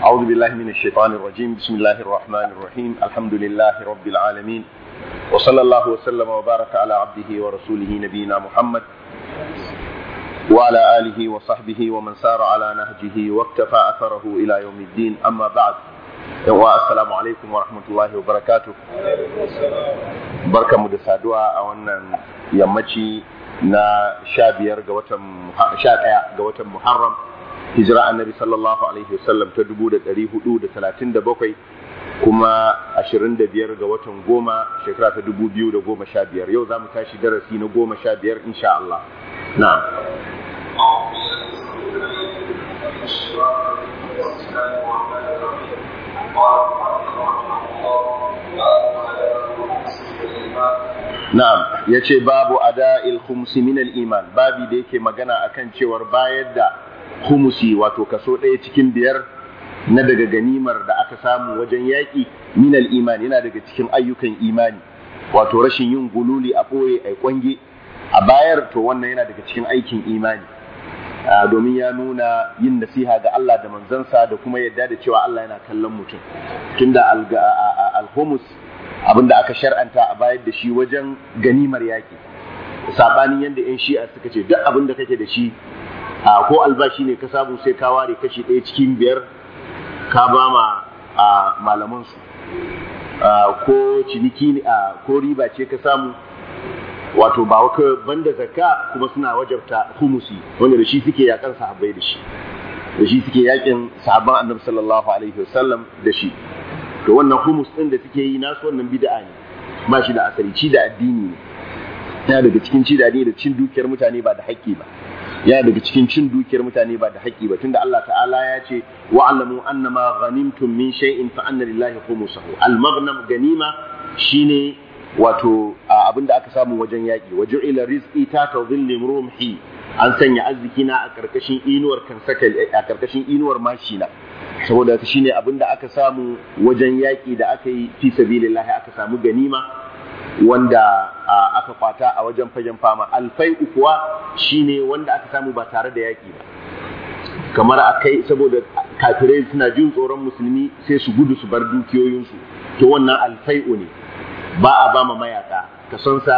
أعوذ بالله من الشيطان الرجيم بسم الله الرحمن الرحيم الحمد لله رب العالمين وصلى الله وسلم وبارك على عبده ورسوله نبينا محمد وعلى آله وصحبه ومن سار على نهجه واكتفى أثره إلى يوم الدين أما بعد السلام عليكم ورحمة الله وبركاته بركة مدسادوا أولا يمتي na sha biyar ga watan sha ɗaya ga watan Muharram hijira annabi sallallahu alaihi wasallam ta dubu da ɗari hudu da talatin da bakwai kuma ashirin da biyar ga watan goma shekara ta dubu biyu da goma sha biyar yau za mu tashi darasi na goma sha biyar insha Allah na'am Na'am, ya ce babu ada khumsi min iman babi da yake magana akan cewar bayar da humusi wato kaso ɗaya cikin biyar na daga ganimar da aka samu wajen yaƙi min iman yana daga cikin ayyukan imani wato rashin yin gululi a ɓoye a kwange a bayar to wannan yana daga cikin aikin imani domin ya nuna yin nasiha ga Allah da manzansa da kuma yadda da cewa Allah yana kallon mutum tunda al-humus abin da aka shar'anta a bayar da shi wajen ganimar yaƙi saɓanin yadda 'yan shi'a suka ce duk abin da kake da shi ko albashi ne ka samu sai ka ware kashi ɗaya cikin biyar ka ba ma malamansu ko ciniki ko riba ce ka samu wato ba waka banda zakka kuma suna wajabta humusi wanda da shi suke yakan sahabbai da shi da shi suke yakin sahabban annabi sallallahu alaihi wasallam da shi to wannan humus din da suke yi nasu wannan bid'a ne ba shi da asali ci da addini ne yana daga cikin ci da addini da cin dukiyar mutane ba da haƙƙi ba yana daga cikin cin dukiyar mutane ba da haƙƙi ba tunda Allah ta'ala ya ce wa'lamu annama ghanimtum min shay'in fa anna lillahi khumsahu al-maghnam ganima shine wato abinda aka samu wajen yaƙi wajen ila rizqi ta tawdhilli rumhi an sanya arziki na a karkashin inuwar kansaka a karkashin inuwar mashina saboda shine abin da aka samu wajen yaƙi da aka yi fi sabilillahi aka samu ganima wanda aka kwata a wajen fagen fama alfai kuwa shine wanda aka samu ba tare da yaƙi ba kamar a kai saboda kafirai suna jin tsoron musulmi sai su gudu su bar dukiyoyinsu to wannan alfai'u ne ba a ba ma mayaka kasonsa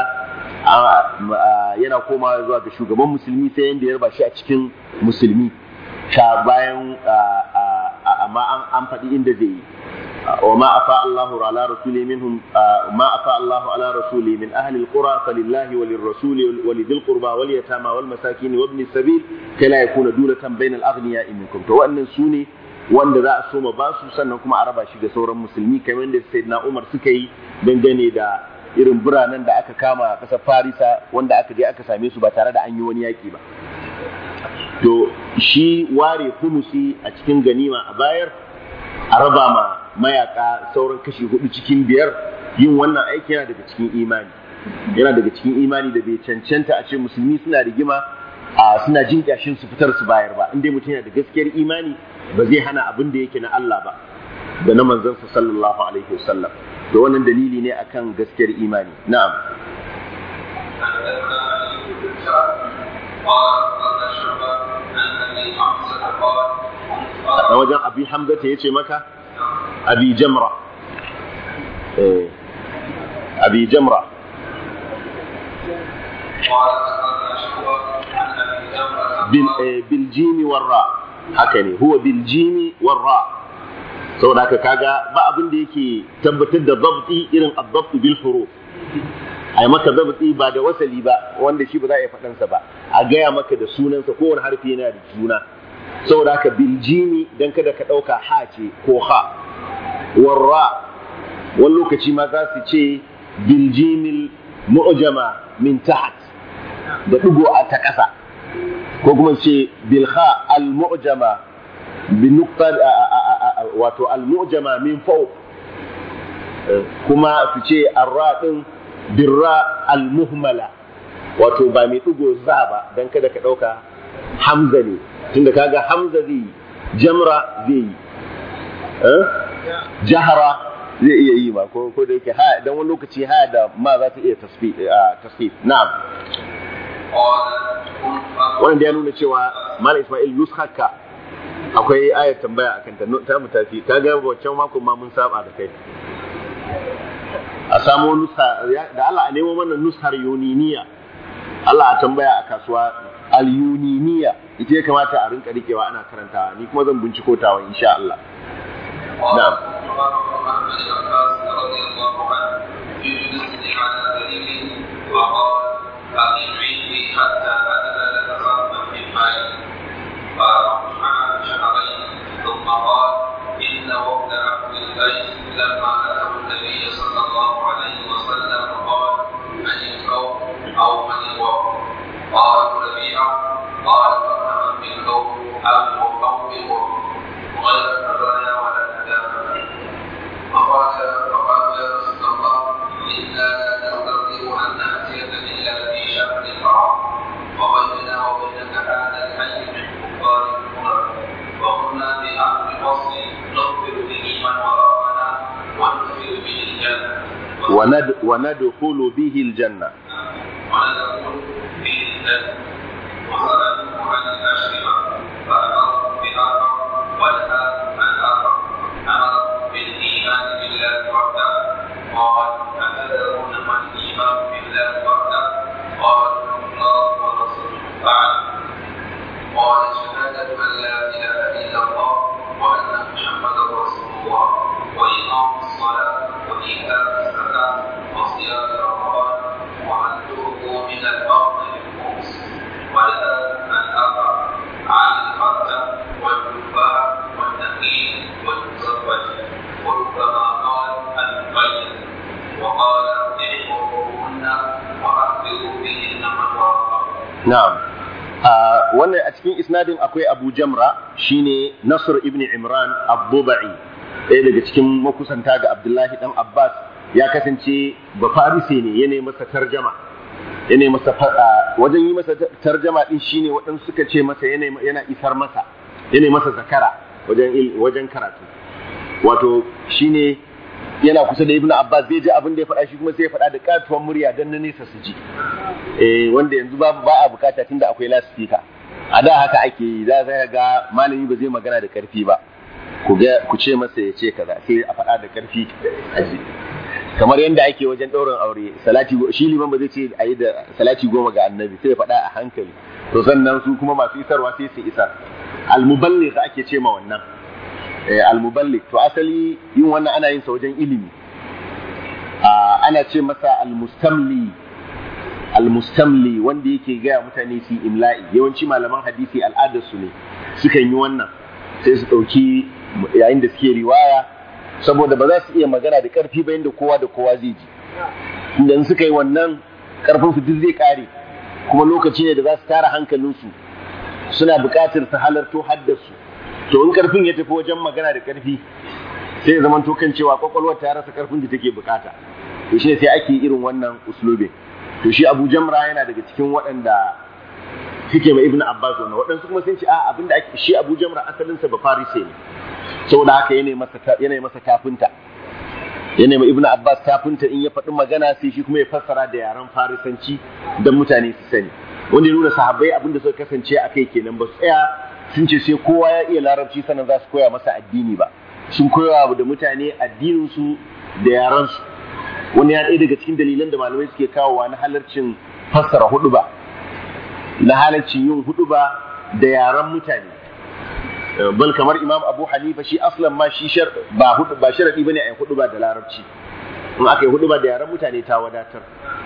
yana komawa zuwa ga shugaban musulmi sai yanda ya raba shi a cikin musulmi sha bayan amma an faɗi inda zai yi wa ma afa Allahu ala rasuli minhum ma afa Allahu ala rasuli min ahli alqura falillahi wa lirrasuli wa lidhil qurba wal yatama wal masakin wa ibn sabil kai la yakuna dulatan bainal aghniya minkum to wannan sune wanda za a soma ba su sannan kuma a raba shi ga sauran musulmi kamar da sayyidina Umar suka yi dangane da irin biranen da aka kama a ƙasar Farisa wanda aka je aka same su ba tare da an yi wani yaƙi ba to shi ware humusi a cikin ganima a bayar a raba ma mayaka sauran kashi hudu cikin biyar yin wannan aiki yana daga cikin imani yana daga cikin imani da bai cancanta a ce musulmi suna rigima a suna jin kyashin su fitar su bayar ba inda mutum yana da gaskiyar imani ba zai hana abin da yake na Allah ba da na manzansa sallallahu alaihi wasallam to wannan dalili ne akan gaskiyar imani na'am a wajen abi hamzata ya ce maka abi jamra abi jamra biljimi warra haka ne huwa biljimi warra saboda haka kaga ba abin da yake tabbatar da zabti irin azzabtu bil huruf a yi maka zabti ba da wasali ba wanda shi ba za a yi faɗansa ba a gaya maka da sunansa kowane harfi yana da suna saboda haka biljimi dan kada ka ɗauka ha ce ko ha warra wani lokaci ma za su ce biljimil mu'jama min tahat da ɗigo a ta ƙasa ko kuma ce bilha al mu'jama bi nuktar wato al mu'jama min fawq kuma su ce arra din birra al muhmala wato ba mai ɗigo za ba dan kada ka ɗauka hamza ne tunda kaga hamza zai yi jamra zai yi jahara zai iya yi ma ko ko da yake ha dan wani lokaci ha da ma za ta iya tasfif tasfif na'am wannan da ya nuna cewa malam isma'il nuskaka akwai ayar tambaya akan ta ta mu tafi kaga wancan makon ma mun saba da kai a samo nusa da Allah a nemo mana nusar yuniniya Allah a tambaya a kasuwa al-yuniniya ita ya kamata a rinka rikewa ana karantawa ni kuma zan binciko tawa insha Allah na'am حتى أدل لك صرفا من مالي فرفع شهرين ثم قال إن وفد عبد القيس لما أتوا النبي صلى الله عليه وسلم قال من القوم أو من الوفد قالوا ربيعة قال فمن بالقوم أو أو بالوفد غير الخزايا ولا الندامة فقال فقال يا رسول الله إنا لا نستطيع أن نأتيك إلا في شهر الحرام وبيننا وبينك هذا الحي من كفار القرى وقلنا بأمر الفصل نغفر به من وراءنا وندخل به الجنة وند وندخل به الجنة وندخل به الجنة وسألوه عن الأشربة فأمرهم بآخر ونهى عن آخر أمرهم بالإيمان بالله وحده قال أتدرون ما الإيمان بالله وحده قالوا الله ورسوله أعلم قال شهادة أن لا إله إلا الله وأن محمدا رسول الله وإقام الصلاة وإيتاء الزكاة وصيام رمضان وأن تؤتوا من الأرض بالخمس ونهى عن آخر عن الحتى والكفار والنخيل والمزوج وربما قال القيد وقال احفظوهن وأخبروا بهن من وراءكم na'am a wannan a cikin isnadin akwai Abu Jamra shine Nasr ibn Imran Abdubai ɗaya daga cikin makusanta ga Abdullahi dan Abbas ya kasance ba farise ne yana masa tarjama yana masa wajen yi masa tarjama din shine waɗansu suka ce masa yana yana isar masa yana masa zakara wajen wajen karatu wato shine yana kusa da Ibn Abbas zai ji abin da ya faɗa shi kuma sai ya faɗa da katuwar murya dan na nesa su ji eh wanda yanzu babu ba a bukata tunda akwai loudspeaker a da haka ake yi za ka ga malami ba zai magana da karfi ba ku ga ku ce masa ya ce kaza sai a faɗa da karfi a ji kamar yadda ake wajen ɗaurin aure salati shi liman ba zai ce a yi da salati goma ga annabi sai ya faɗa a hankali to sannan su kuma masu isarwa sai su isar almuballigh ake ce ma wannan almuballigh to asali yin wannan ana yin sa wajen ilimi ana ce masa almustamli almustamli wanda yake gaya mutane su imla'i yawanci malaman hadisi al'adarsu ne sukan yi wannan sai su ɗauki yayin da suke riwaya saboda ba za su iya magana da ƙarfi ba yadda kowa da kowa zai ji idan suka yi wannan ƙarfin su duk zai ƙare kuma lokaci ne da za su tara hankalinsu suna buƙatar su halarto haddarsu to in ƙarfin ya tafi wajen magana da ƙarfi sai ya zama kan cewa kwakwalwar ta rasa ƙarfin da take buƙata to shi sai ake irin wannan uslubin to shi Abu Jamra yana daga cikin waɗanda suke ma Ibn Abbas wannan waɗansu kuma sun ce a abinda ake shi Abu Jamra asalin sa ba Farise ne saboda haka yana masa yana masa tafinta yana ma Ibn Abbas tafinta in ya faɗi magana sai shi kuma ya fassara da yaren Farisanci dan mutane su sani wanda ya nuna sahabbai abinda suka kasance a kai kenan ba su tsaya sun ce sai kowa ya iya larabci sannan za su koya masa addini ba sun koya da mutane addinin su da yaran su wani ya ɗaya daga cikin dalilan da malamai suke kawowa na halarcin fassara hudu ba na halarcin yin hudu ba da yaran mutane bal kamar imam abu hanifa shi aslan ma shi ba hudu ba sharadi bane a hudu ba da larabci in aka yi hudu ba da yaran mutane ta wadatar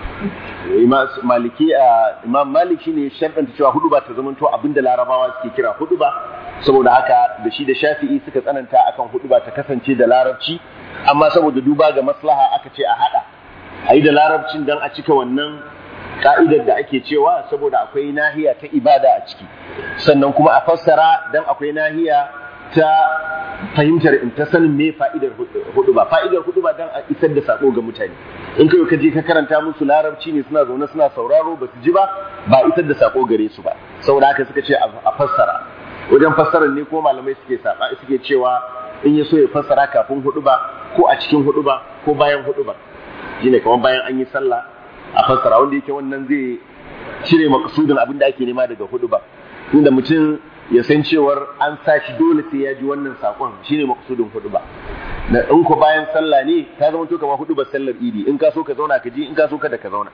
maliki imam malik shine sharɗanta cewa hudu ba ta zamanto abinda larabawa suke kira hudu ba saboda haka da shi da shafi'i suka tsananta akan hudu ba ta kasance da larabci amma saboda duba ga maslaha aka ce a hada a yi da larabcin don a cika wannan ka'idar da ake cewa saboda akwai nahiya ta ibada a ciki sannan kuma a fassara don akwai nahiya ta fahimtar in ta sanin me fa'idar hudu ba fa'idar hudu ba don a isar da sako ga mutane in kai ka je ka karanta musu larabci ne suna zaune suna sauraro ba su ji ba ba isar da sako gare su ba saboda haka suka ce a fassara wajen fassarar ne ko malamai suke saba suke cewa in ya so ya fassara kafin hudu ba ko a cikin hudu ba ko bayan hudu ba shine kamar bayan an yi sallah a fassara wanda yake wannan zai cire makasudin abin da ake nema daga hudu ba inda mutum ya san cewar an sa shi dole sai ya ji wannan sakon shine maksudin hudu ba na in ko bayan sallah ne ta zama to kamar hudu ba sallar idi in ka so ka zauna ka ji in ka so kada ka zauna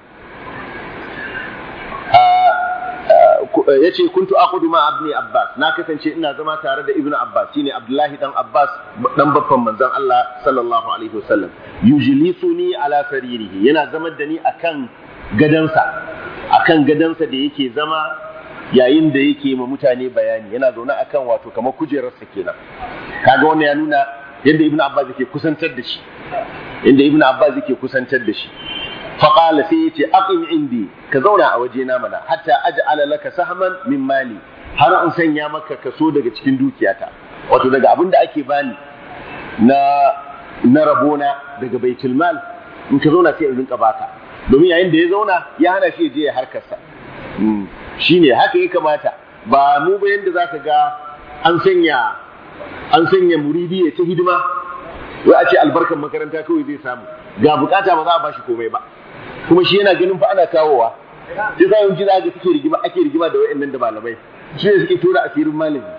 ya ce kuntu aqudu ma ibn abbas na kasance ina zama tare da ibn abbas shine abdullahi dan abbas dan babban manzon Allah sallallahu alaihi wasallam yujlisuni ala saririhi yana zama da ni akan gadansa akan gadansa da yake zama yayin da yake ma mutane bayani yana zaune akan wato kamar kujerarsa kenan kaga wannan ya nuna yadda ibn abbas yake kusantar da shi inda ibn abbas yake kusantar da shi faƙala sai ya ce aqim indi ka zauna a waje na mana hatta aj'ala laka sahman min mali har in sanya maka kaso daga cikin dukiyata wato daga abin da ake bani na na rabona daga baitul mal in ka zauna sai in rinka baka domin yayin da ya zauna ya hana shi je ya harkarsa shine haka ya kamata ba mu ba yanda zaka ga an sanya an sanya muridi ya ta hidima wai a ce albarkan makaranta kawai zai samu ga bukata ba za a bashi komai ba kuma shi yana ganin fa ana kawowa sai sa yanzu za ga suke rigima ake rigima da wayannan da malamai shi ne suke tura asirin malami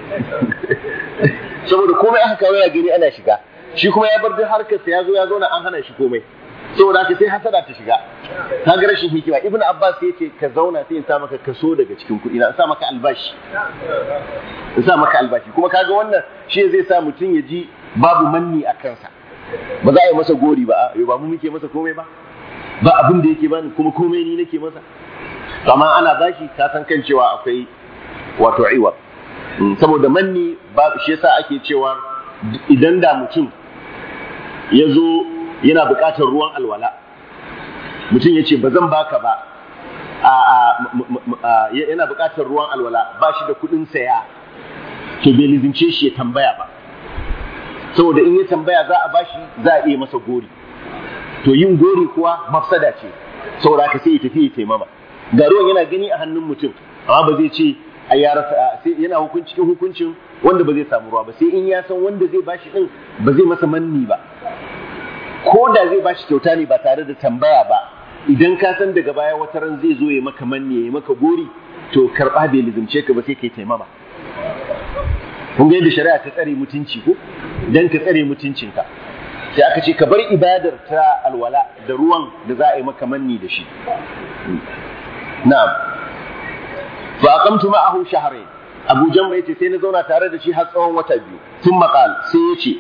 saboda komai aka kawo ya gani ana shiga shi kuma ya bar duk harkar sa ya zo ya zauna an hana shi komai saboda haka sai hasada ta shiga ta ga rashin hikima ibnu abbas ya ce ka zauna sai in sa maka kaso daga cikin kuɗi na in sa maka albashi in sa maka albashi kuma kaga wannan shi zai sa mutum ya ji babu manni a kansa ba za a yi masa gori ba a ba mu muke masa komai ba ba abin da yake bani kuma komai ni nake masa amma ana bashi ka san kan cewa akwai wato iwa saboda manni ba shi yasa ake cewa idan da mutum ya zo yana buƙatar ruwan alwala mutum ya ce ba zan baka ba yana buƙatar ruwan alwala ba shi da kuɗin saya to bai lizince shi ya tambaya ba saboda in ya tambaya za a bashi za a iya masa gori to yin gori kuwa mafsada ce saboda haka sai ya tafi ya taimama ga ruwan yana gani a hannun mutum amma ba zai ce a ya rasa sai yana hukunci cikin hukuncin wanda ba zai samu ruwa ba sai in ya san wanda zai bashi din ba zai masa manni ba ko da zai bashi kyauta ne ba tare da tambaya ba idan ka san daga baya wata ran zai zo ya maka manni ya maka gori to karba bai lizimce ka ba sai kai taimama kun ga yadda shari'a ta tsare mutunci ko dan ka tsare mutuncinka sai aka ce ka bar ibadar ta alwala da ruwan da za a yi maka manni da shi na'am fa aqamtu ma'ahu shahrayn Abu Jamra yace sai na zauna tare da shi har tsawon wata biyu tun maqal sai yace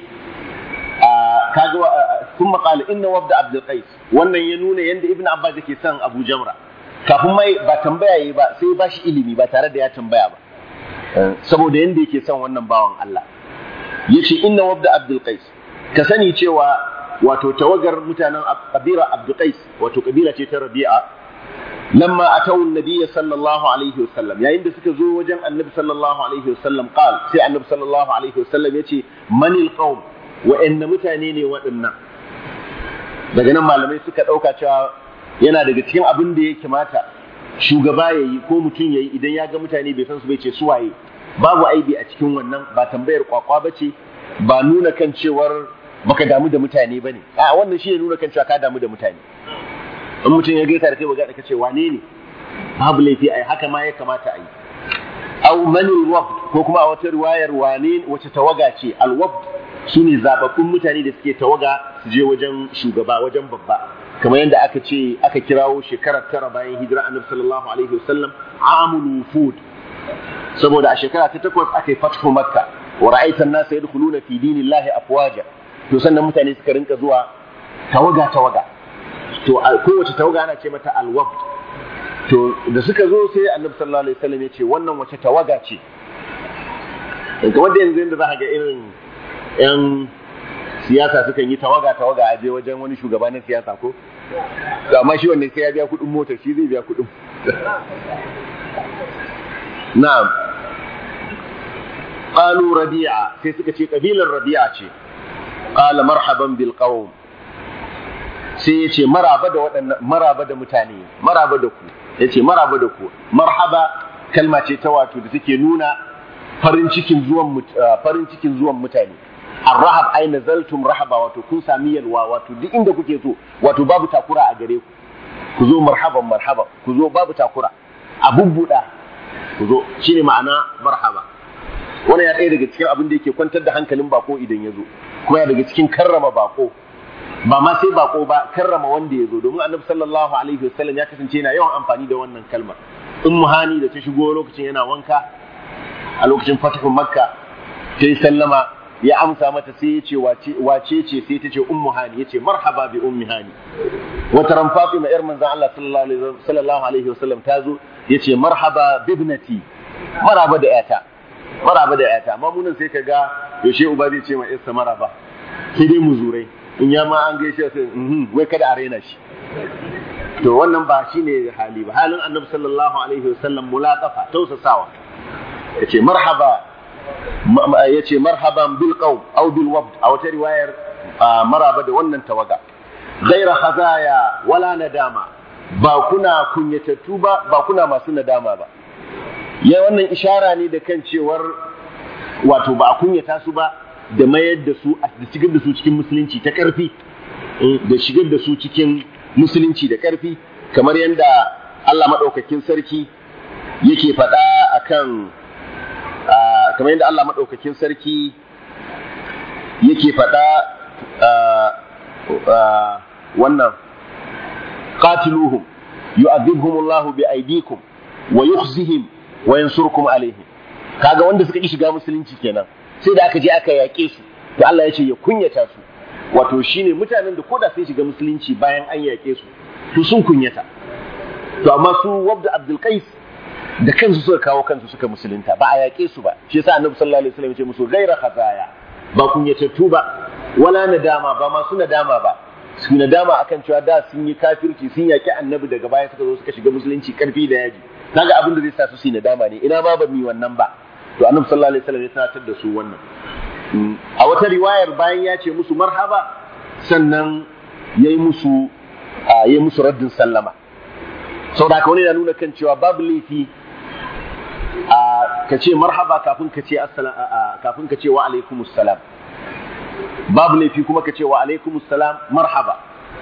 kaga tun maqal inna wabda Abdul Qais wannan ya nuna yanda Ibn Abbas yake son Abu Jamra kafin mai ba tambaya yi ba sai ba shi ilimi ba tare da ya tambaya ba saboda yanda yake son wannan bawan Allah yace inna wabda Abdul Qais ka sani cewa wato tawagar mutanen kabira Abdul Qais wato kabila ce ta Rabi'a lamma atawu an-nabiy sallallahu alaihi wasallam yayin da suka zo wajen annabi sallallahu alaihi wasallam qal sai annabi sallallahu alaihi wasallam yace manil qaum wa inna mutane ne waɗannan daga nan malamai suka ɗauka cewa yana daga cikin abin da ya kamata shugaba ya yi ko mutum ya yi idan ya ga mutane bai san su bai ce su waye babu aibi a cikin wannan ba tambayar kwakwa ba ce ba nuna kan cewar baka damu da mutane ba ne a wannan shi ne nuna kan cewa ka damu da mutane in mutum ya gaita da kai baga ka ce wane ne babu laifi ai haka ma ya kamata a yi aw manil wabd ko kuma a wata riwayar wane wace tawaga ce al wabd shine zababbun mutane da suke tawaga su je wajen shugaba wajen babba kamar yadda aka ce aka kirawo shekarar tara bayan hijira annabi sallallahu alaihi wasallam amul wufud saboda a shekara ta takwas aka yi fathu makka wa ra'aitan nasa yadkhuluna fi dinillahi afwaja to sannan mutane suka rinka zuwa tawaga tawaga to kowace tawaga ana ce mata alwabd to da suka zo sai annabi sallallahu alaihi wasallam ya ce wannan wace tawaga ce kamar da yanzu yadda za ka ga irin yan siyasa sukan yi tawaga tawaga a je wajen wani shugaba na siyasa ko to amma shi wannan sai ya biya kuɗin motar shi zai biya kuɗin na'am qalu rabi'a sai suka ce kabilar rabi'a ce qala marhaban bil qawm sai ya ce maraba da waɗannan maraba da mutane maraba da ku ya ce maraba da ku marhaba kalma ce ta wato da take nuna farin cikin zuwan farin cikin zuwan mutane arrahab ai nazaltum rahaba wato kun sami yalwa wato duk inda kuke so wato babu takura a gare ku ku zo marhaban marhaba ku zo babu takura a bubbuda ku zo shine ma'ana marhaba wannan ya ɗaya daga cikin abin da yake kwantar da hankalin bako idan ya zo kuma ya daga cikin karrama bako ba ma sai bako ba karrama wanda ya zo domin annabi sallallahu alaihi wasallam ya kasance yana yawan amfani da wannan kalmar ummu hani da ta shigo lokacin yana wanka a lokacin fatihun makka ta yi sallama ya amsa mata sai ya ce wace ce sai ta ce ummu hani ya ce marhaba bi ummi hani wata ran fatima yar manzon Allah sallallahu alaihi wasallam ta zo ya ce marhaba bibnati maraba da yata maraba da yata amma munan sai ka ga yaushe uba zai ce ma yarsa maraba sai dai muzurai in ya ma an gaishe sai wai kada a raina shi to wannan ba shine hali ba halin annabi sallallahu alaihi wasallam mulaqafa tausasawa yace marhaba yace marhaban bil qawm aw bil wabd a wata riwayar maraba da wannan tawaga ghaira khazaya wala nadama ba kuna kunyatattu ba ba kuna masu nadama ba ya wannan ishara ne da kan cewar wato ba a kunyata su ba da mayar da su da shigar da su cikin musulunci ta karfi da shigar da su cikin musulunci da karfi kamar yadda Allah maɗaukakin sarki yake faɗa akan kamar yadda Allah maɗaukakin sarki yake faɗa wannan qatiluhum yu'adhibhum Allahu bi aydikum wa yukhzihim wa yansurkum alaihim kaga wanda suka ki shiga musulunci kenan sai da aka je aka yaƙe su to Allah ya ce ya kunyata su wato shine mutanen da koda sai shiga musulunci bayan an yaƙe su to sun kunyata to amma su wabda Abdul Qais da kansu suka kawo kansu suka musulunta ba a yaƙe su ba shi yasa Annabi sallallahu alaihi wasallam ya ce musu gaira khazaya ba kunyatattu ba wala nadama ba masu nadama ba su nadama akan cewa da sun yi kafirci sun yaƙi Annabi daga baya suka zo suka shiga musulunci karfi da yaji kaga abin da zai sa su su nadama ne ina ma ba mi wannan ba to Annabi sallallahu alaihi wasallam ya tunatar da su wannan a wata riwayar bayan ya ce musu marhaba sannan ya yi musu ya yi musu raddin sallama saboda haka wani na nuna kan cewa babu laifi a ka ce marhaba kafin ka ce kafin ka ce wa alaikumus salam babu laifi kuma ka ce wa alaikumus salam marhaba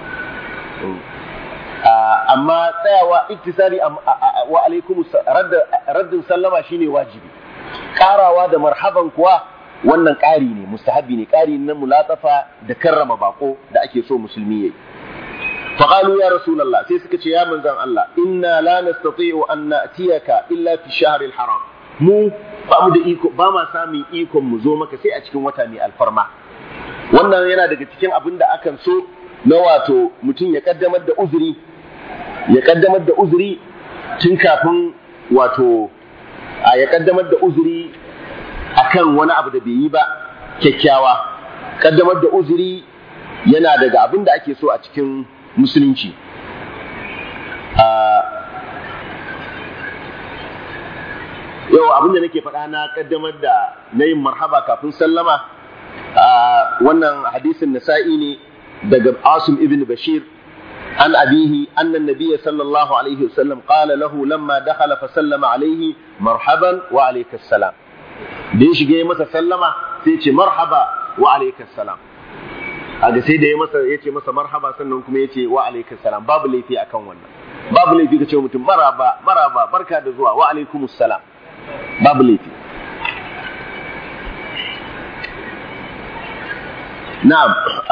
amma tsayawa iktisari wa alaikumus raddin sallama shine wajibi karawa da marhaban kuwa wannan ƙari ne mustahabi ne ƙari na mulatsafa da karrama bako da ake so musulmi yayi faqalu ya rasulullah sai suka ce ya manzon Allah inna la nastati'u an na'tiyaka illa fi shahr haram mu ba mu da iko ba ma samun ikon mu zo maka sai a cikin wata mai alfarma wannan yana daga cikin abin da akan so na wato mutum ya kaddamar da uzuri ya kaddamar da uzuri tun kafin wato a ya kaddamar da uzuri akan wani abu da bai yi ba kyakkyawa kaddamar da uzuri yana daga abin da ake so a cikin musulunci yau abin da nake faɗa na kaddamar da na yin marhaba kafin sallama wannan hadisin nasa'i ne daga asim ibn bashir عن أبيه أن النبي صلى الله عليه وسلم قال له لما دخل فسلم عليه مرحبا وعليك السلام da ya shiga ya masa sallama sai ce marhaba wa alaikas salam kaga sai da ya masa ya ce masa marhaba sannan kuma ya ce wa alaikas salam babu laifi akan wannan babu laifi ka ce mutum maraba maraba barka da zuwa wa alaikumus salam babu laifi na'am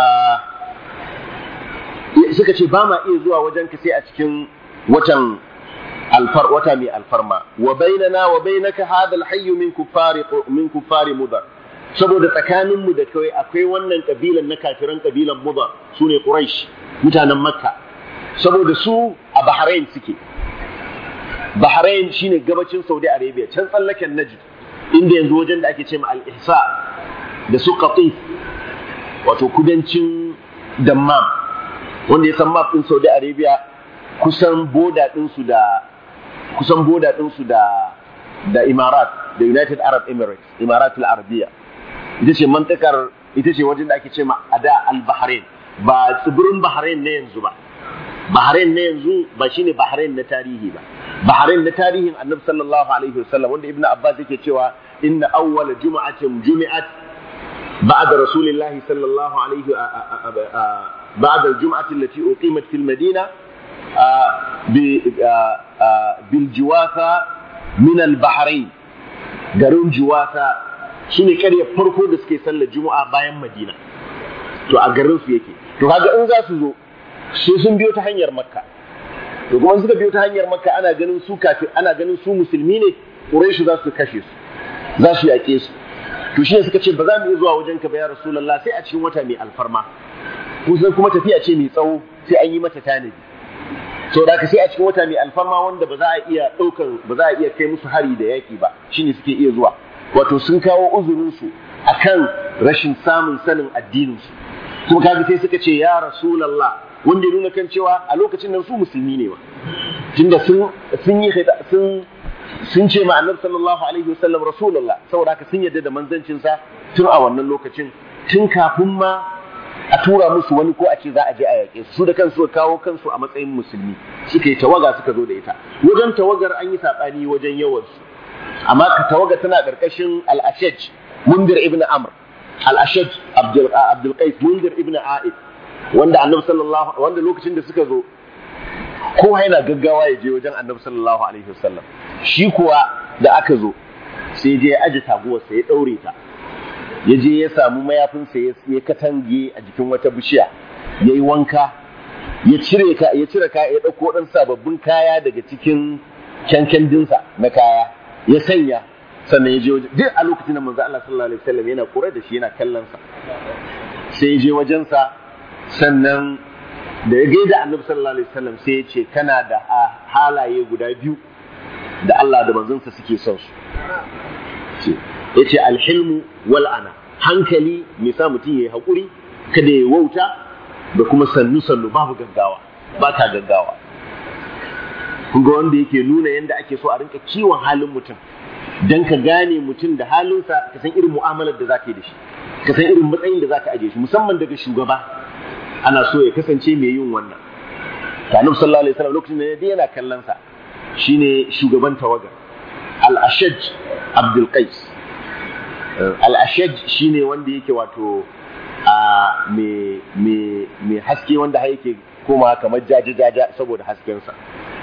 suka ce ba ma iya zuwa wajen ka sai a cikin watan alfar wata mai alfarma wa bainana wa bainaka hada alhayy min kuffari min kuffari mudar saboda tsakanin mu da kai akwai wannan kabilan na kafiran kabilan mudar sune quraish mutanen makka saboda su a bahrain suke bahrain shine gabacin saudi arabia can tsallaken najd inda yanzu wajen da ake ce ma al-ihsa da su qatif wato kudancin dammam wanda ya san map din saudi arabia kusan boda ɗinsu da kusan boda ɗinsu da da Imarat da United Arab Emirates Imaratul Arabiya ita ce mantakar ita ce wajen da ake ce ma ada al-Bahrain ba tsibirin Bahrain na yanzu ba Bahrain na yanzu ba shine Bahrain na tarihi ba Bahrain na tarihin Annabi sallallahu alaihi wasallam wanda Ibn Abbas yake cewa inna awwala jum'atin jumi'at ba'da rasulillahi sallallahu alaihi بعد الجمعة التي أقيمت في المدينة بالجواثة من البحرين garin juwasa su ne ƙaryar farko da suke sallar juma'a bayan madina to a garin su yake to kaga in za su zo sai sun biyo ta hanyar makka to kuma suka biyo ta hanyar makka ana ganin su kafin ana ganin su musulmi ne quraishu za su kashe su za su yaƙe su to shi ne suka ce ba za mu iya zuwa wajen ka ba ya rasulullah sai a cikin wata mai alfarma kusan kuma tafiya ce mai tsawo sai an yi mata tanadi to da sai a cikin wata mai alfarma wanda ba za a iya ɗaukan ba za a iya kai musu hari da yaƙi ba shine suke iya zuwa wato sun kawo uzurinsu akan rashin samun sanin addininsu kuma kaga sai suka ce ya rasulullah wanda ya nuna kan cewa a lokacin nan su musulmi ne ba tunda sun sun yi sun sun ce ma annabi sallallahu alaihi wasallam rasulullah saboda haka sun yarda da manzancin sa tun a wannan lokacin tun kafin ma a tura musu wani ko a ce za a je a yaƙe su da kansu kawo kansu a matsayin musulmi suka yi tawaga suka zo da ita wajen tawagar an yi saɓani wajen yawansu amma ka tawaga tana ƙarƙashin al-ashaj mundir ibn amr al-ashaj abdul qais mundir ibn a'id wanda annabi sallallahu wanda lokacin da suka zo kowa yana gaggawa ya je wajen annabi sallallahu alaihi wasallam shi kuwa da aka zo sai je ya aje taguwarsa ya ɗaure ta ya je ya samu mayafinsa ya katange a jikin wata bishiya ya yi wanka ya cire ka ya cire kaya ya ɗauko ɗan sababbin kaya daga cikin kyankyandinsa na kaya ya sanya sannan ya je wajen duk a lokacin da manzo Allah sallallahu alaihi wasallam yana kore da shi yana kallon sa sai ya je wajensa sannan da ya gaida annabi sallallahu alaihi wasallam sai ya ce kana da halaye guda biyu da Allah da manzonsa suke son su ya ce alhilmu wal ana hankali mai sa mutum ya yi haƙuri kada ya wauta da kuma sannu sannu babu gaggawa ba ka gaggawa kun ga wanda yake nuna yadda ake so a rinka kiwon halin mutum dan ka gane mutum da halinsa ka san irin mu'amalar da za ka yi da shi ka san irin matsayin da za ka aje shi musamman daga shugaba ana so ya kasance mai yin wannan kanub sallallahu alaihi wasallam lokacin da ya yana kallon sa shine shugaban tawagar al-ashaj abdul qais al-ashaj shine wanda yake wato a me me me haske wanda har yake koma kamar jaja jaja saboda haskensa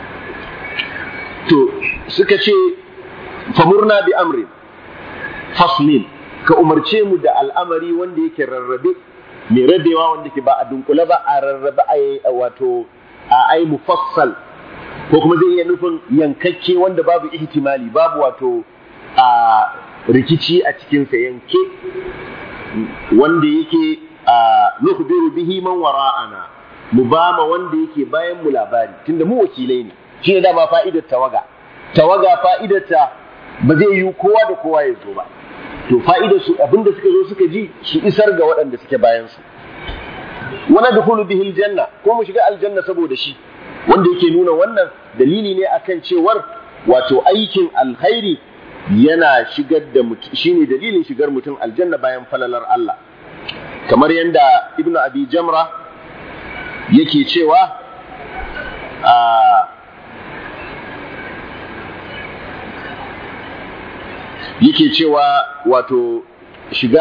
to suka ce famurna bi amri faslin ka umarce mu da al'amari wanda yake rarrabe mai rabewa wanda ke ba a dunkule ba a rarrabe a wato a ai mufassal ko kuma zai iya nufin yankakke wanda babu ihtimali babu wato a rikici a cikinsa yanke wanda yake a nukhbiru bihi man wara'ana mu ba ma wanda yake bayan mu labari tunda mu wakilai ne shi ne dama fa'idar tawaga tawaga fa'idar ta ba zai yi kowa da kowa ya zo ba to fa'idar su abinda suka zo suka ji su isar ga waɗanda suke bayan su wani dukulu bihi aljanna ko mu shiga aljanna saboda shi wanda yake nuna wannan dalili ne akan cewar wato aikin alkhairi yana shigar da mutum shine dalilin shigar mutum aljanna bayan falalar Allah kamar yadda ibnu abi jamra yake cewa a yake cewa wato shiga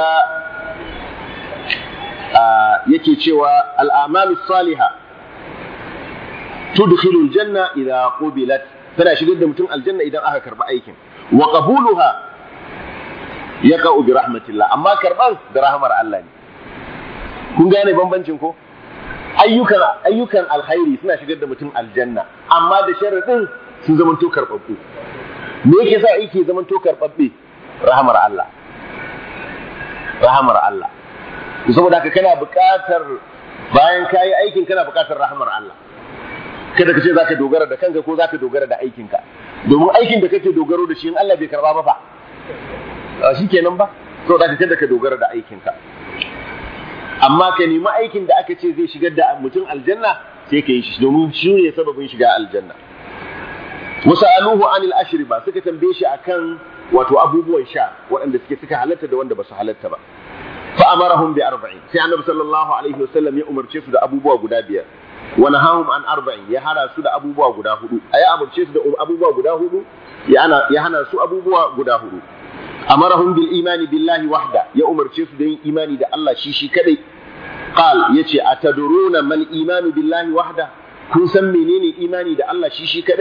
yake cewa al'amalu saliha tudkhilu aljanna idha qubilat tana shigar da mutum aljanna idan aka karba aikin wa qabuluha yaqa'u bi rahmatillah amma karban da rahmar Allah ne kun gane bambancin ko ayyukan ayyukan alkhairi suna shigar da mutum aljanna amma da sharadin sun zamanto karbabbu me yake sa aiki zamanto karbabbe rahamar Allah rahamar Allah saboda haka kana buƙatar bayan kayi aikin kana buƙatar rahamar Allah kada ka ce zaka dogara da kanka ko zaka dogara da aikinka domin aikin da kake dogaro da shi in Allah bai karba ba fa shi kenan ba saboda haka kada ka dogara da aikinka amma ka nemi aikin da aka ce zai shigar da mutum aljanna sai ka yi shi domin shi ne sababin shiga aljanna wasaluhu anil ashriba suka tambaye shi akan wato abubuwan sha waɗanda suke suka halatta da wanda ba su halatta ba fa amarahum bi arba'in sai annabi sallallahu alaihi wasallam ya umarce su da abubuwa guda biyar wa nahahum an arba'in ya hana su da abubuwa guda hudu ya umarce su da abubuwa guda hudu ya hana ya hana su abubuwa guda hudu amarahum bil imani billahi wahda ya umarce su da yin imani da Allah shi shi kadai qal yace ataduruna mal imanu billahi wahda kun san menene imani da Allah shi shi kadai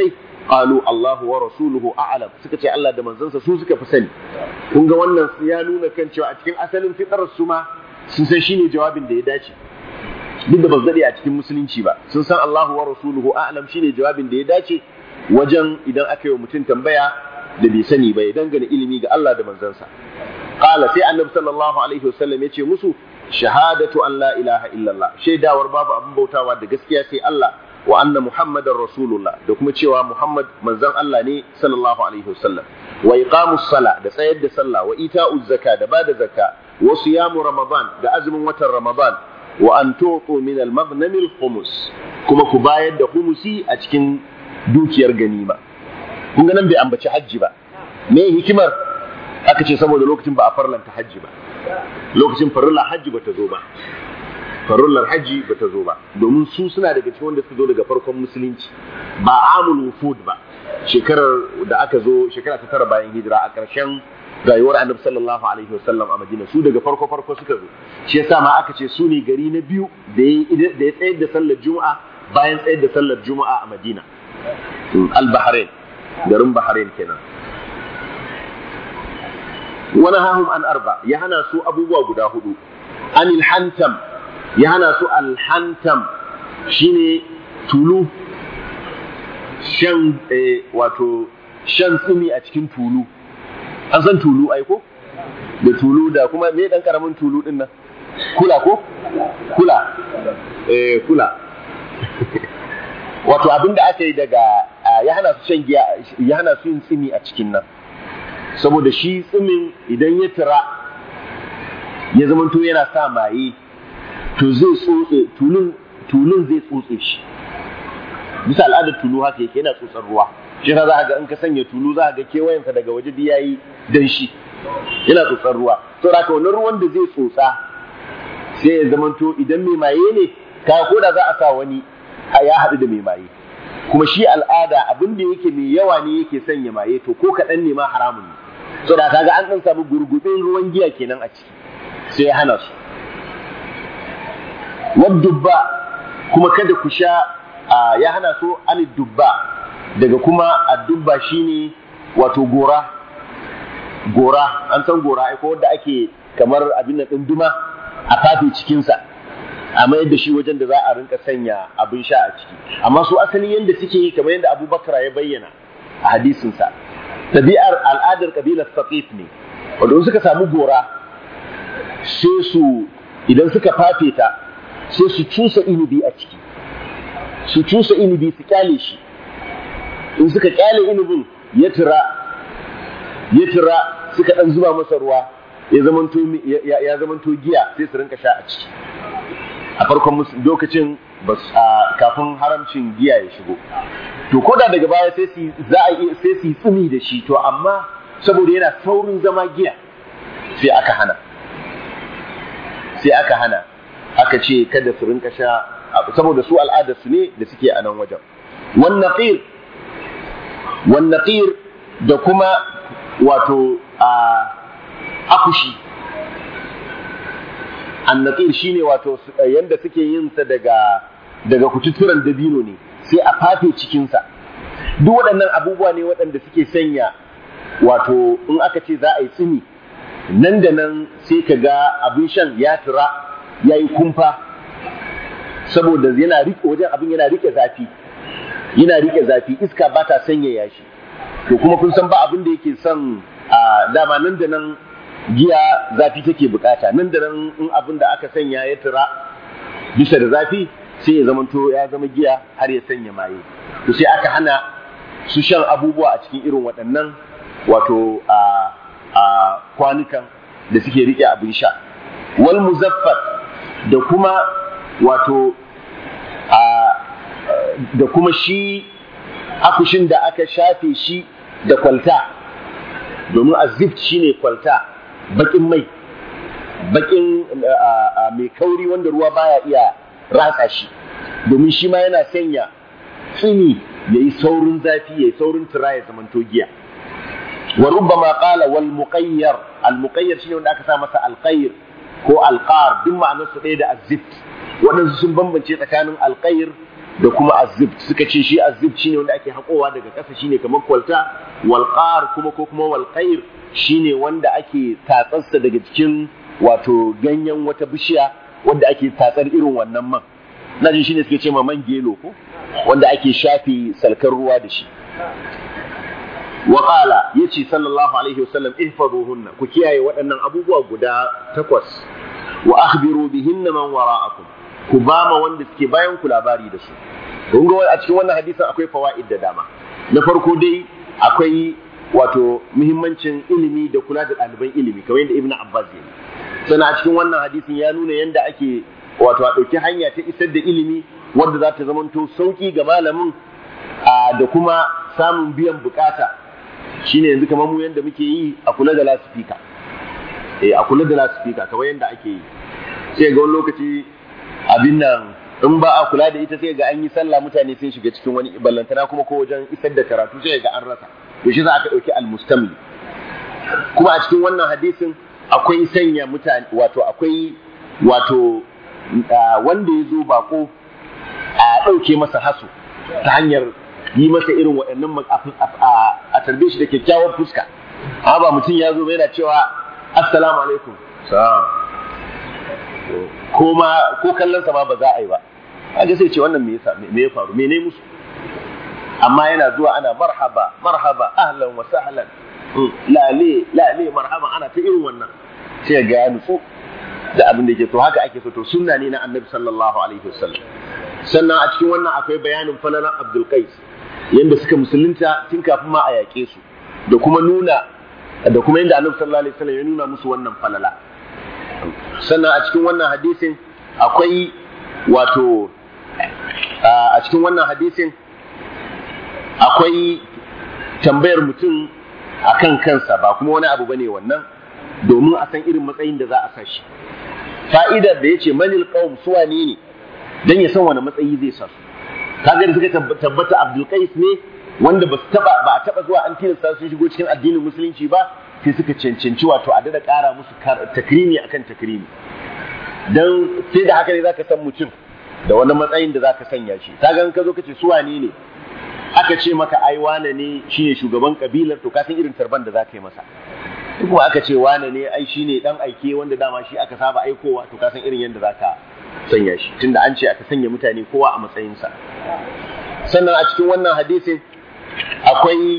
qalu Allahu wa rasuluhu a'lam suka ce Allah da manzansa su suka fi sani kun ga wannan ya nuna kan cewa a cikin asalin fitarar su ma sun san shine jawabin da ya dace duk da ba su a cikin musulunci ba sun san Allahu wa rasuluhu a'lam shine jawabin da ya dace wajen idan aka yi wa mutum tambaya da bai sani ba ya dangane ilimi ga Allah da manzansa qala sai annabi sallallahu alaihi wasallam ya ce musu shahadatu an la ilaha illallah shaidawar babu abin bautawa da gaskiya sai Allah wa anna muhammadar rasulullah da kuma cewa muhammad manzon Allah ne sallallahu alaihi wasallam wa iqamus sala da tsayar da sallah wa ita'uz zaka da bada zakka wa siyamu ramadan da azumin watan ramadan wa an tuqu min al maghnam al khumus kuma ku bayar da humusi a cikin dukiyar ganima kun ga nan bai ambaci hajji ba me hikimar aka ce saboda lokacin ba a farlanta hajji ba lokacin farilla hajji ba ta zo ba farullar hajji ba ta zo ba domin su suna daga cikin wanda suka zo daga farkon musulunci ba amul wufud ba shekarar da aka zo shekara ta tara bayan hijira a ƙarshen rayuwar annabi sallallahu alaihi wasallam a madina su daga farko farko suka zo shi yasa ma aka ce su ne gari na biyu da ya tsayar da sallar juma'a bayan tsayar da sallar juma'a a madina al-bahrain garin bahrain kenan wani hahum an arba ya hana su abubuwa guda hudu anil hantam ya hana su alhantam shine tulu shan wato shan tsumi a cikin tulu an san tulu aiko da tulu da kuma me dan karamin tulu din nan kula ko kula eh kula wato abinda aka yi daga ya hana su shan giya ya hana su yin tsimi a cikin nan saboda shi tsimin idan ya tira ya zamanto yana sa maye to zai tsotse tulun tulun zai tsotse shi bisa al'adar tulu haka yake yana tsotsar ruwa shi za a ga in ka sanya tulu za a ga kewayensa daga waje da yayi danshi yana tsotsar ruwa to da wannan ruwan da zai tsotsa sai ya zamanto idan mai maye ne ka ko da za a sa wani ya haɗu da mai maye kuma shi al'ada abin da yake mai yawa ne yake sanya maye to ko kaɗan ne ma haramun ne so da kaga an ɗan samu gurgubin ruwan giya kenan a ciki sai ya hana su wadubba kuma kada ku sha ya hana su an dubba daga kuma addubba shine wato gora gora an san gora ai ko wanda ake kamar abin nan duma a fafe cikinsa a mayar da shi wajen da za a rinka sanya abin sha a ciki amma su asali yadda suke yi kamar yadda abubakar ya bayyana a hadisinsa tabi'ar al'adar kabilar saqif ne wanda suka samu gora sai su idan suka fafe ta sai su cusa inibi a ciki su cusa inibi su kyale shi in suka kyale inibin ya tira ya tira suka dan zuba masa ruwa ya zamanto ya zamanto giya sai su rinka sha a ciki a farkon lokacin kafin haramcin giya ya shigo to ko da daga baya sai su za a sai su tsumi da shi to amma saboda yana saurin zama giya sai aka hana sai aka hana aka ce kada su rinka sha saboda su al'adar su ne da suke a nan wajen wan naqir wan naqir da kuma wato a akushi annaqir shine wato yanda suke yin sa daga daga kututturan dabino ne sai a fafe cikin sa duk waɗannan abubuwa ne waɗanda suke sanya wato in aka ce za a yi tsini nan da nan sai ka ga abin shan ya tura ya yi kumfa saboda yana rike wajen abin yana rike zafi yana rike zafi iska ba ta sanyaya shi to kuma kun san ba abin da yake son a dama nan da nan giya zafi take bukata nan da nan in abin da aka sanya ya tura bisa da zafi sai ya zamanto ya zama giya har ya sanya maye to sai aka hana su shan abubuwa a cikin irin waɗannan wato a a kwanukan da suke rike abin sha wal muzaffar da kuma wato a da kuma shi akushin da aka shafe shi da kwalta domin azift shine kwalta bakin mai bakin mai kauri wanda ruwa baya iya ratsa shi domin shi ma yana sanya tsini ya yi saurin zafi ya yi saurin tura ya zamanto giya wa rubbama qala wal muqayyar al muqayyar shine wanda aka sa masa al ko alqar duk ma'anar su ɗaya da azift waɗansu sun bambance tsakanin alqayr da kuma azib suka ce shi azib shine wanda ake haƙowa daga ƙasa shine kamar kwalta walqar kuma ko kuma walqair shine wanda ake tatsarsa daga cikin wato ganyen wata bishiya wanda ake tatsar irin wannan man na jin shine suke ce ma man gelo ko wanda ake shafe salkar ruwa da shi wa qala yace sallallahu alaihi wasallam ihfazuhunna ku kiyaye waɗannan abubuwa guda takwas wa akhbiru bihinna man wara'akum ku ba ma wanda suke bayan ku labari da su kun ga a cikin wannan hadisin akwai fawaid da dama na farko dai akwai wato muhimmancin ilimi da kula da ɗaliban ilimi kamar yadda ibnu abbas ya sannan a cikin wannan hadisin ya nuna yadda ake wato a ɗauki hanya ta isar da ilimi wanda za ta zamanto sauki ga malamin da kuma samun biyan bukata shine yanzu kamar mu yadda muke yi a kula da lasifika eh a kula da lasifika kamar yadda ake yi sai ga wani lokaci abin nan in ba a kula da ita sai ga an yi sallah mutane sai shiga cikin wani ballantana kuma ko wajen isar da karatu sai ga an rasa to shi za aka dauki almustamli kuma a cikin wannan hadisin akwai sanya mutane wato akwai wato wanda ya zo bako a ɗauke masa haso ta hanyar yi masa irin waɗannan a tarbe shi da kyakkyawar fuska amma ba mutum ya zo yana cewa assalamu alaikum salam ko ma ko kallon sa ma ba za a yi ba kaga sai ce wannan me yasa me ya faru me ne musu amma yana zuwa ana marhaba marhaba ahlan wa sahlan lale lale marhaba ana ta irin wannan sai ga ya nutsu da abin da yake to haka ake so to sunna ne na annabi sallallahu alaihi wasallam sannan a cikin wannan akwai bayanin falalan abdul qais yanda suka musulunta tun kafin ma a yaƙe su da kuma nuna da kuma yanda annabi sallallahu alaihi wasallam ya nuna musu wannan falala sannan a cikin wannan hadisin akwai wato a cikin wannan hadisin akwai tambayar mutum akan kansa ba kuma wani abu bane wannan domin a san irin matsayin da za a sashi fa'idar da yace manil qaum suwa ne ne dan ya san wani matsayi zai sa su kaga da suka tabbata Abdul Qais ne wanda ba su taba ba a taba zuwa an tilasta sun shigo cikin addinin musulunci ba sai suka cancanci wato a dada ƙara musu takrimi akan takrimi dan sai da haka ne zaka san mutum da wani matsayin da zaka sanya shi kaga in ka zo kace su wane ne aka ce maka ai wane ne shine shugaban kabilar to ka san irin tarban da zaka yi masa kuma aka ce wane ne ai shine dan aike wanda dama shi aka saba aikowa to ka san irin yadda zaka sanya shi tunda an ce aka sanya mutane kowa a matsayinsa sannan a cikin wannan hadisin akwai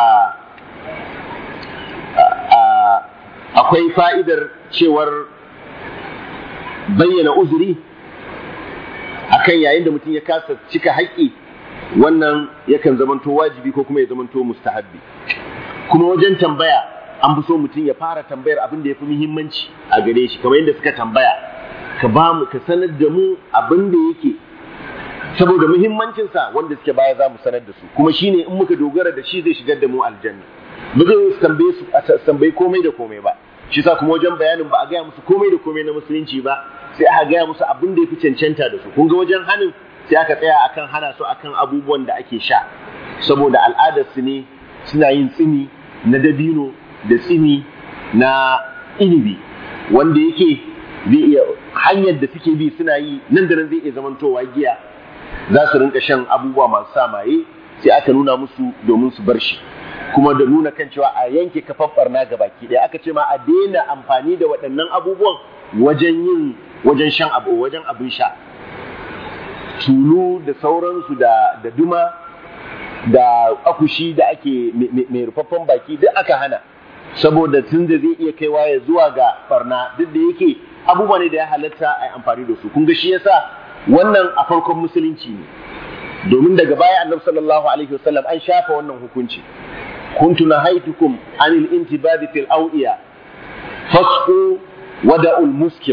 akwai fa'idar cewar bayyana uzuri akan yayin da mutum ya kasa cika haƙƙi wannan yakan zamanto wajibi ko kuma ya zamanto mustahabbi kuma wajen tambaya an fi so mutum ya fara tambayar abin da ya fi muhimmanci a gare shi kamar yadda suka tambaya ka ba mu ka sanar da mu abin da yake saboda muhimmancinsa wanda suke baya za mu sanar da su kuma shine in muka dogara da shi zai shigar da mu aljanna ba zai su tambaye su a tambayi komai da komai ba shi sa kuma wajen bayanin ba a gaya musu komai da komai na musulunci ba sai aka gaya musu abin da ya fi cancanta da su kun ga wajen hanin sai aka tsaya akan hana su akan abubuwan da ake sha saboda al'adar su ne suna yin tsini na dabino da tsini na inibi wanda yake zai iya hanyar da suke bi suna yi nan da nan zai iya zamantowa giya za su rinka shan abubuwa masu sa maye sai aka nuna musu domin su bar shi kuma da nuna kan cewa a yanke kafan barna ga baki ɗaya aka ce ma a daina amfani da waɗannan abubuwan wajen yin wajen shan abu wajen abin sha tulu da sauransu da da duma da akushi da ake mai rufaffen baki duk aka hana saboda tun da zai iya kaiwa ya zuwa ga barna duk da yake abubuwa ne da ya halatta a yi amfani da su kun ga shi yasa wannan a farkon musulunci ne domin daga baya annabi sallallahu alaihi wasallam an shafa wannan hukunci kuntu nahaitukum anil intibadi fil awiya fasqu wada'ul muskir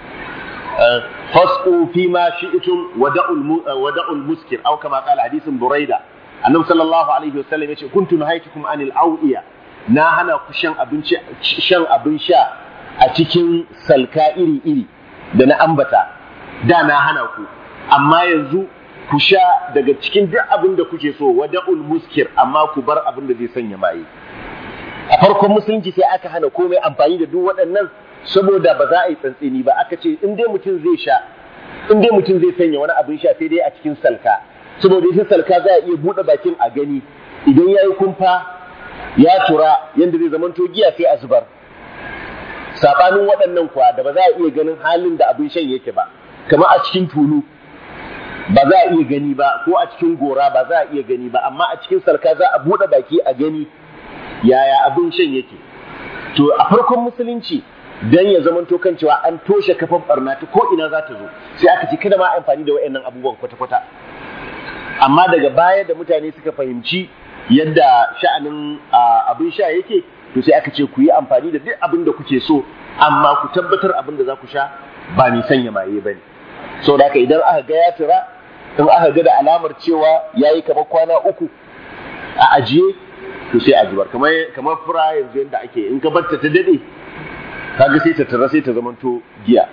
fasqu fima shi'tum wada'ul wada'ul muskir aw kama qala hadisin buraida annabi sallallahu alaihi wasallam yace kuntu nahaitukum anil awiya na hana ku shan abinci shan abin sha a cikin salka iri iri da na ambata da na hana ku amma yanzu ku sha daga cikin duk abin da kuke so wada'ul muskir amma ku bar abin da zai sanya maye a farkon musulunci sai aka hana komai amfani da duk waɗannan saboda ba za a yi tsantseni ba aka ce in dai mutum zai sha in dai mutum zai sanya wani abin sha sai dai a cikin salka saboda ita salka za a iya buɗe bakin a gani idan ya yi kumfa ya tura yadda zai zamanto giya sai a zubar saɓanin waɗannan kuwa da ba za a iya ganin halin da abin shan yake ba kamar a cikin tulu ba za a iya gani ba ko a cikin gora ba za a iya gani ba amma a cikin salka za a buɗe baki a gani yaya abin shan yake to a farkon musulunci dan ya zamanto kan cewa an toshe kafan barna ta ko ina za ta zo sai aka ce kada ma amfani da wayannan abubuwan kwata-kwata amma daga baya da mutane suka fahimci yadda sha'anin abin sha yake to sai aka ce ku yi amfani da duk abin da kuke so amma ku tabbatar abin da za ku sha ba mai sanya maye ba ne saboda haka idan aka ga ya tura in aka ga da alamar cewa ya yi kamar kwana uku a ajiye to sai a zubar kamar kamar fura yanzu yadda ake in ka barta ta dade kaga sai ta tara sai ta zamanto giya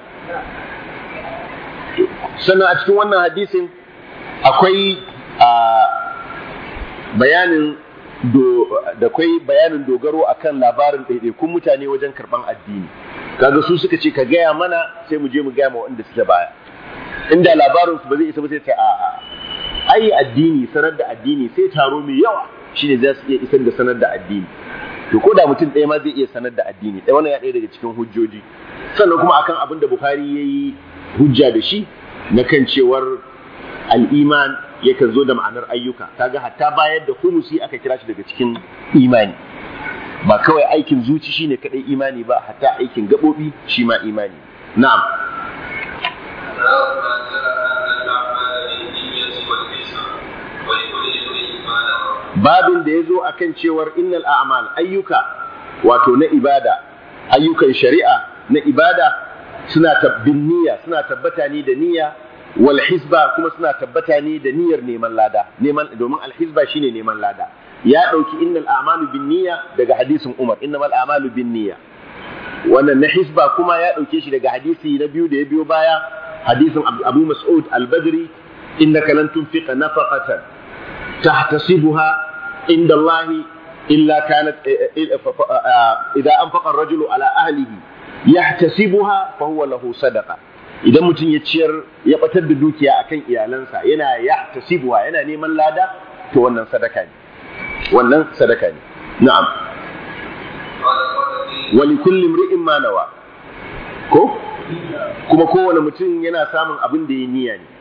sannan a cikin wannan hadisin akwai a bayanin da kwai bayanin dogaro akan labarin ɗaiɗaikun mutane wajen karɓan addini kaga su suka ce ka gaya mana sai mu je mu gaya ma waɗanda suke baya inda labarin su ba zai isa ba sai ta a'a ai addini sanar da addini sai taro mai yawa shine za su iya isar da sanar da addini to ko da mutum ɗaya ma zai iya sanar da addini ɗaya wannan ya ɗaya daga cikin hujjoji sannan kuma akan abin da Bukhari ya yi hujja da shi na kan cewar al'iman yakan zo da ma'anar ayyuka kaga hatta bayar da humusi aka kira shi daga cikin imani ba kawai aikin zuci shine kadai imani ba hatta aikin gaɓoɓi shi ma imani na'am babin da ya zo a kan cewar innal a'mal ayyuka wato na ibada ayyukan shari'a na ibada suna tabbin niyya suna tabbata ne da niyya wal hisba kuma suna tabbata ne da niyyar neman lada neman domin al hisba shine neman lada ya dauki innal a'malu bin niyya daga hadisin Umar innamal a'malu bin niyya wannan na hisba kuma ya dauke shi daga hadisi na biyu da ya biyo baya hadisin Abu Mas'ud al-Badri innaka lan tunfiqa nafaqatan تحتسبها عند الله إلا كانت إذا أنفق الرجل على أهله يحتسبها فهو له صدقة idan mutum ya ciyar ya batar da dukiya akan iyalansa yana ya tasibuwa yana neman lada to wannan sadaka ne wannan sadaka ne na'am wa li kulli imri'in ma nawa ko kuma kowane mutum yana samun abin da ya niyya ne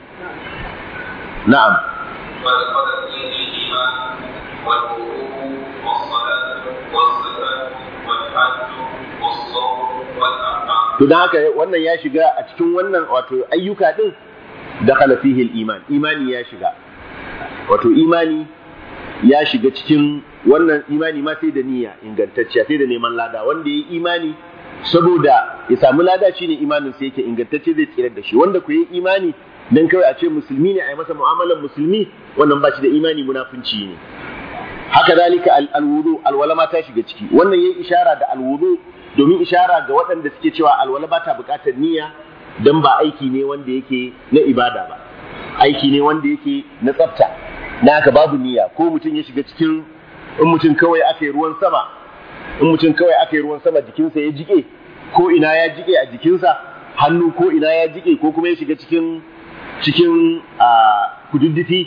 na'am فدخل فيه الإيمان والوضوء والصلاة والزكاة والحج والصوم والأعمال. To don haka wannan ya shiga a cikin wannan wato ayyuka din dakhala fihi iman imani ya shiga wato imani ya shiga cikin wannan imani ma sai da niyya ingantacciya sai da neman lada wanda ya yi imani saboda ya samu lada shine imanin sai yake ingantacce zai tsirar da shi wanda ku yi imani dan kawai a ce musulmi ne a yi masa mu'amalar musulmi wannan ba shi da imani munafunci ne haka zalika alwudu alwala ma ta shiga ciki wannan yayi ishara da alwudu domin ishara ga waɗanda suke cewa alwala ba ta buƙatar niyya dan ba aiki ne wanda yake na ibada ba aiki ne wanda yake na tsafta na haka babu niyya ko mutum ya shiga cikin in mutum kawai aka yi ruwan sama in mutum kawai aka yi ruwan sama jikinsa ya jike ko ina ya jike a jikinsa hannu ko ina ya jike ko kuma ya shiga cikin cikin kududdufi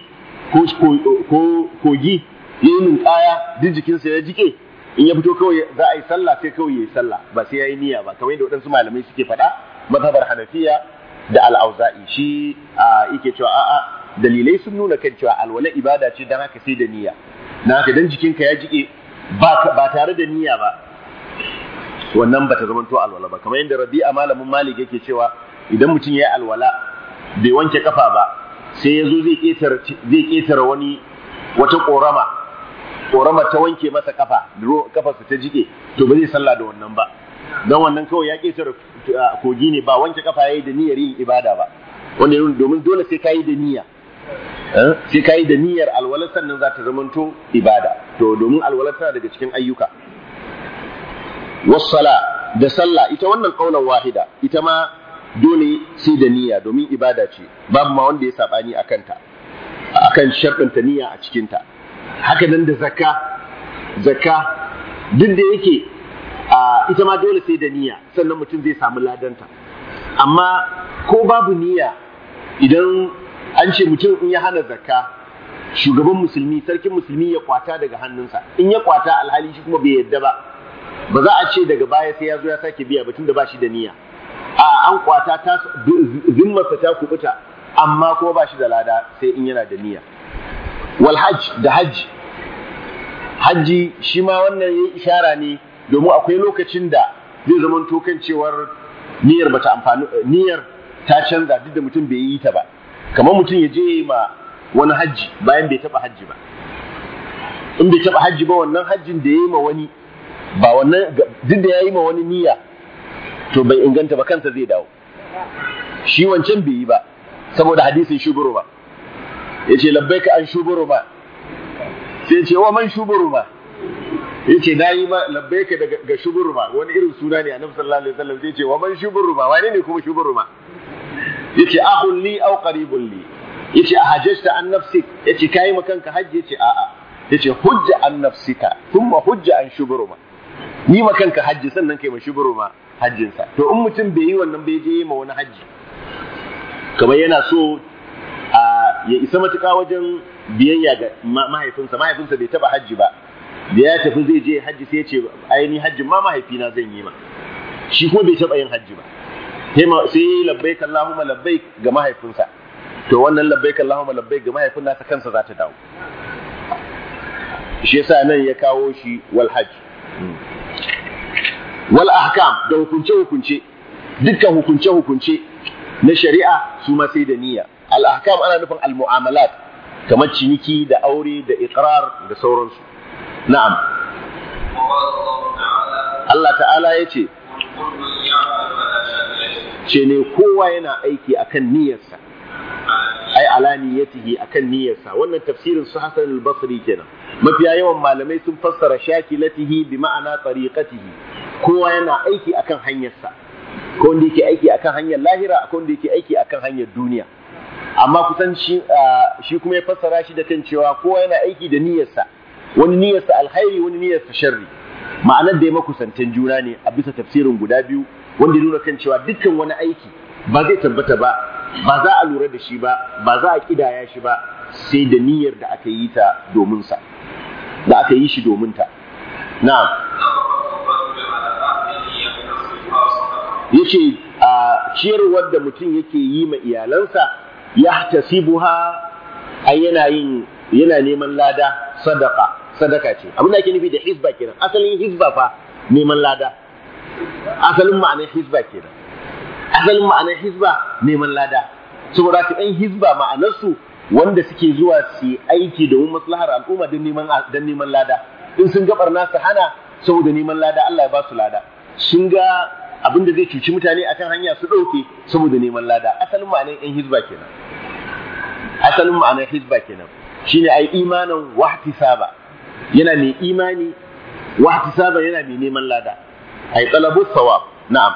ko kogi ya yi ninkaya duk jikinsa ya jike in ya fito kawai za a yi sallah sai kawai ya yi sallah ba sai ya yi niyya ba kamar yadda waɗansu malamai suke faɗa mazhabar hanafiya da al'auza'i shi yake cewa a'a dalilai sun nuna kan cewa alwala ibada ce don haka sai da niyya na haka dan jikinka ya jike ba tare da niyya ba wannan bata zamanto alwala ba kamar yadda rabi'a malamin malik yake cewa idan mutum ya yi alwala bai wanke kafa ba sai ya zo zai ƙetare wani wata ƙorama ƙorama ta wanke masa kafa kafarsa ta jike to ba zai sallah da wannan ba don wannan kawai ya ƙetare kogi ne ba wanke kafa ya yi da niyyar yin ibada ba wanda domin dole sai ka yi da niyya sai ka yi da niyyar alwalar sannan za ta zamanto ibada to domin alwalar tana daga cikin ayyuka wassala da sallah ita wannan ƙaunar wahida ita ma dole sai da niyya domin ibada ce babu ma wanda ya sabani a kanta akan sharɗanta niyya a cikinta haka nan da zakka zakka duk da yake ita ma dole sai da niyya sannan mutum zai samu ladanta amma ko babu niyya idan an ce mutum in ya hana zakka shugaban musulmi sarkin musulmi ya kwata daga hannunsa in ya kwata alhali shi kuma bai yadda ba ba za a ce daga baya sai ya zo ya sake biya batun da ba shi da niyya a an kwata ta zimmarsa ta kubuta amma kuma ba shi da lada sai in yana da niyya wal hajj da hajji hajji shi ma wannan yayi ishara ne domin akwai lokacin da zai zama kan cewar niyyar bata amfani niyyar ta canza duk da mutum bai yi ta ba kamar mutum ya je ma wani hajji bayan bai taba hajji ba in bai taba hajji ba wannan hajjin da ya yi ma wani ba wannan duk da ya yi ma wani niyya to bai inganta ba kansa zai dawo shi wancan bai yi ba saboda hadisin shuburu ba ya ce labbaika an shuburu ba sai ce wa man shuburu ba ya ce na yi ma labbaika ga shuburu ba wani irin suna ne a nabi sallallahu alaihi wasallam sai ce wa man shuburu ba wane ne kuma shuburu ba ya ce ahun li au qaribun li ya ce a hajjasta an nafsik ya ce kayi makanka hajji ya ce a'a ya ce hujja an nafsika thumma hujja an shuburu ma ni makanka hajji sannan kai ma shuburu ma hajjinsa to in mutum bai yi wannan bai je ma wani hajji kamar yana so a ya isa matuƙa wajen biyayya ga mahaifinsa mahaifinsa bai taba hajji ba da ya tafi zai je hajji sai ya ce ainihin hajjin ma mahaifina zan yi ma shi kuma bai taba yin hajji ba sai yi labbaik Allahumma labbaik ga mahaifinsa to wannan labbaik Allahumma labbaik ga mahaifin nasa kansa za ta dawo shi yasa nan ya kawo shi wal hajj wal ahkam da hukunce hukunce dukkan hukunce hukunce na shari'a su ma sai da niyya al ahkam ana nufin al mu'amalat kamar ciniki da aure da iqrar da sauransu na'am Allah ta'ala ya ce ce ne kowa yana aiki akan niyyarsa ai ala niyyatihi akan niyyarsa wannan tafsirin su Hassan al-Basri kenan mafiya yawan malamai sun fassara shakilatihi bi ma'ana tariqatihi kowa yana aiki akan hanyarsa ko wanda yake aiki akan hanyar lahira ko wanda yake aiki akan hanyar duniya amma kusan shi shi kuma ya fassara shi da kan cewa kowa yana aiki da niyyarsa wani niyyarsa alkhairi wani niyyarsa sharri ma'anar da ya makusantan juna ne a bisa tafsirin guda biyu wanda ya nuna kan cewa dukkan wani aiki ba zai tabbata ba ba za a lura da shi ba ba za a kidaya shi ba sai da niyyar da aka yi ta domin sa da aka yi shi domin ta na'am yace a ciyarwar da mutum yake yi ma iyalansa ya tasibuha ai yana yin yana neman lada sadaka sadaka ce abin da ake nufi da hizba kenan asalin hizba fa neman lada asalin ma'anar hizba kenan asalin ma'anar hizba neman lada saboda ka ɗan hizba ma'anarsu wanda suke zuwa su yi aiki domin maslahar al'umma don neman don neman lada in sun ga barna su hana saboda neman lada Allah ya ba su lada sun ga abin da zai cuci mutane akan hanya su ɗauke saboda neman lada asalin ma'anar ɗan hizba kenan asalin ma'anar hizba kenan shine ai imanin wahtisaba yana mai imani wahtisaba yana mai neman lada ai talabu sawab na'am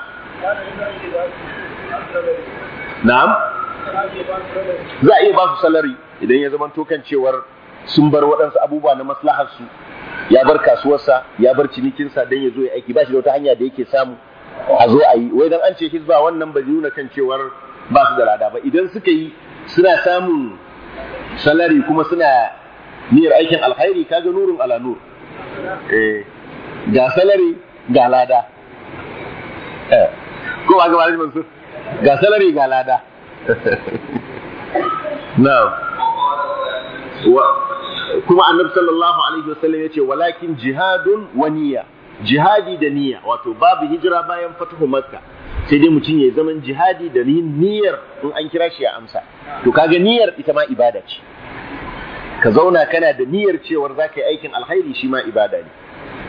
na'am za a iya ba su salari idan ya zama kan cewar sun bar waɗansu abubuwa na maslahar su ya bar kasuwarsa ya bar cinikinsa don ya zo ya aiki ba shi da wata hanya da yake samu a zo a yi wai dan an ce hizba wannan ba nuna kan cewar ba su da lada ba idan suka yi suna samun salari kuma suna niyyar aikin alkhairi kaga nurun ala nur eh ga salari ga lada eh ko ba ga malamin mansur ga salari ga lada na'am kuma annabi sallallahu alaihi wasallam yace walakin jihadun wa niyya jihadi da niyya wato babu hijira bayan fatuhu makka sai dai mutum ya zaman jihadi da niyyar in an kira shi ya amsa to kaga niyyar ita ma ibada ce ka zauna kana da niyyar cewar za ka yi aikin alkhairi shi ma ibada ne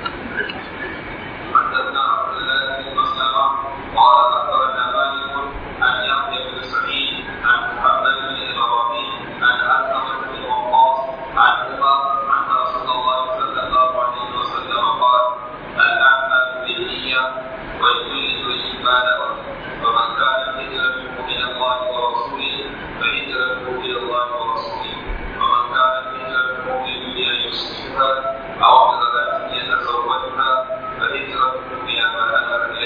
قال أخبرنا مالك عن يحيى بن سعيد عن محمد بن إبراهيم عن علقمة بن وقاص عن عمر أن رسول الله صلى الله عليه وسلم قال الأعمال بالنية ولكل امرئ ما نوى ومن كانت هجرته إلى الله ورسوله فهجرته إلى الله ورسوله ومن كانت هجرته لدنيا يصيبها أو امرأة يتزوجها فهجرته إلى ما هاجر إليه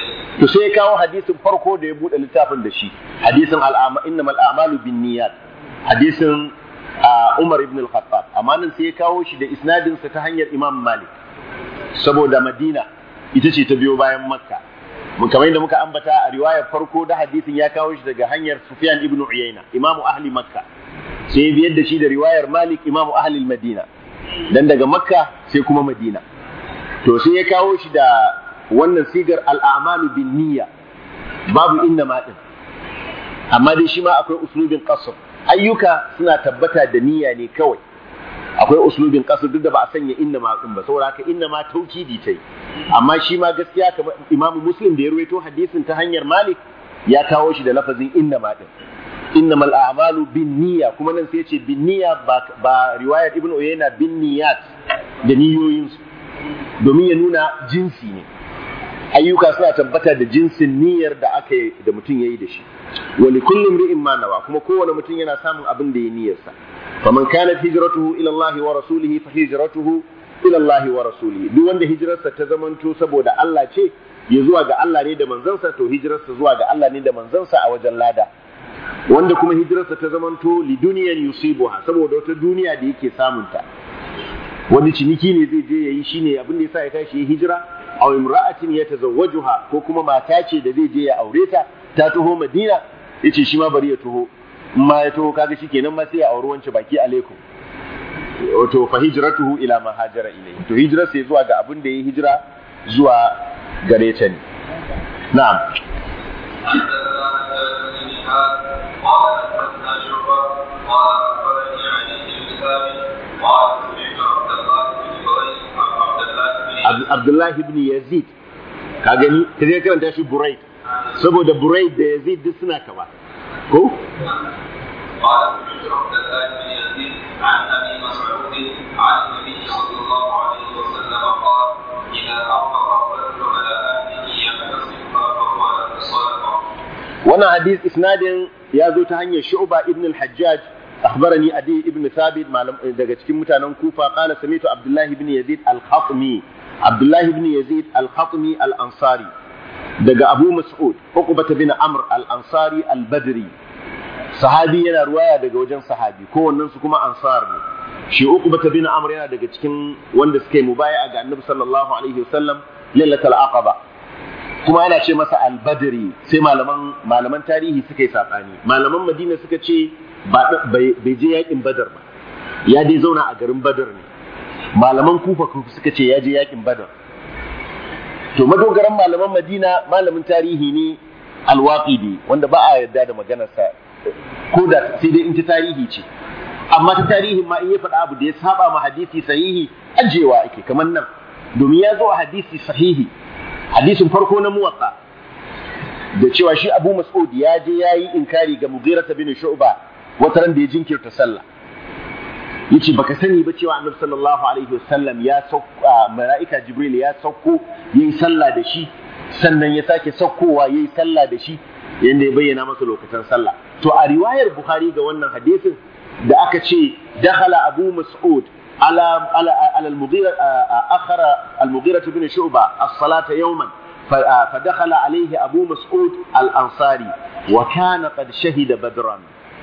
to sai ya kawo hadisin farko da ya bude littafin da shi hadisin al'ama innamal a'malu binniyat hadisin Umar ibn al-Khattab amma nan sai ya kawo shi da isnadin sa ta hanyar Imam Malik saboda Madina ita ce ta biyo bayan Makka mun kamar yadda muka ambata a riwayar farko da hadisin ya kawo shi daga hanyar Sufyan ibn Uyayna Imam ahli Makka sai ya biyar da shi da riwayar Malik Imam ahli Madina dan daga Makka sai kuma Madina to sai ya kawo shi da wannan sigar al'amalu bin niyya babu inna ma din amma dai shi ma akwai uslubin qasr ayyuka suna tabbata da niyya ne kawai akwai uslubin qasr duk da ba a sanya inna ma din ba saboda haka inna ma taukidi tai amma shi ma gaskiya kamar imamu muslim da ya ruwaito hadisin ta hanyar malik ya kawo shi da lafazin inna ma din innamal a'malu bin niyya kuma nan sai ya ce bin niyya ba, ba riwayar ibnu uyayna bin niyyat da niyoyinsu domin ya nuna jinsi ne ayyuka suna tabbata da jinsin niyyar da aka yi da mutum ya yi da shi wani kullum ri'in ma nawa kuma kowane mutum yana samun abin da ya niyyarsa faman kanat hijratuhu ila Allah wa rasulihi fa hijratuhu ila Allah wa rasulihi duk wanda hijirarsa ta zamanto saboda Allah ce ya zuwa ga Allah ne da manzansa to hijirarsa zuwa ga Allah ne da manzansa a wajen lada wanda kuma hijirarsa ta zamanto li duniyan yusibuha saboda wata duniya da yake samunta wani ciniki ne zai je yayi shine abin da yasa ya tashi ya hijira aw imra'atin yatazawwajuha ko kuma mata ce da zai je ya aure ta ta taho Madina yace shi ma bari ya taho in ma ya taho kaga shikenan ma sai ya auri wance baki alaikum wato fa hijratuhu ila ma hajara ilayhi to hijira sai zuwa ga abin da yayi hijira zuwa gare ta ne na'am حدثنا حجاج بن ميحان قال حدثنا شعبة قال أخبرني علي بن ثابت قال سمعت عبد الله بن بريد عبد الله بن Abdullahi ibn Yazid ka gani ka je karanta shi Buraid saboda Buraid da Yazid duk suna kama ko قال سمعت عبد الله بن يزيد عن ابي مسعود عن النبي صلى الله عليه وسلم قال اذا انفق الرجل على اهله يحتسبها فهو له صدقه wannan hadis isnadin ya zo ta hanyar Shu'ba ibn al-Hajjaj akhbarani Adi ibn Thabit malam daga cikin mutanen Kufa qala samitu Abdullah ibn Yazid al-Khatmi Abdullah ibn Yazid al-Khatmi al-Ansari daga Abu Mas'ud Uqbah bin Amr al-Ansari al-Badri sahabi yana ruwaya daga wajen sahabi kowannen su kuma ansar ne shi Uqbah bin Amr yana daga cikin wanda suka yi mubaya'a ga Annabi sallallahu alaihi wasallam lailatul aqaba kuma yana ce masa albadri sai malaman malaman tarihi suka yi sabani malaman madina suka ce bai je yakin badar ba ya dai zauna a garin badar ne malaman kufa suka ce ya je yakin badar to madogaran malaman madina malamin tarihi ne alwaqidi wanda ba a yarda da maganarsa ko da sai dai in ta tarihi ce amma ta tarihin ma in ya faɗa abu da ya saba ma hadisi sahihi ajewa ake kamar nan domin ya zo a hadisi sahihi hadisin farko na muwatta da cewa shi Abu Mas'ud ya je ya yi inkari ga Mughira bin Shu'ba wata ran da ya jinkirta sallah yace baka sani ba cewa Annabi sallallahu alaihi wasallam ya sauko mala'ika Jibril ya sauko yayi sallah da shi sannan ya sake saukowa yayi sallah da shi yanda ya bayyana masa lokacin sallah to a riwayar Bukhari ga wannan hadisin da aka ce dakhala Abu Mas'ud على على على المغيرة أخر المغيرة بن شعبة الصلاة يوما فدخل عليه أبو مسعود الأنصاري وكان قد شهد بدرا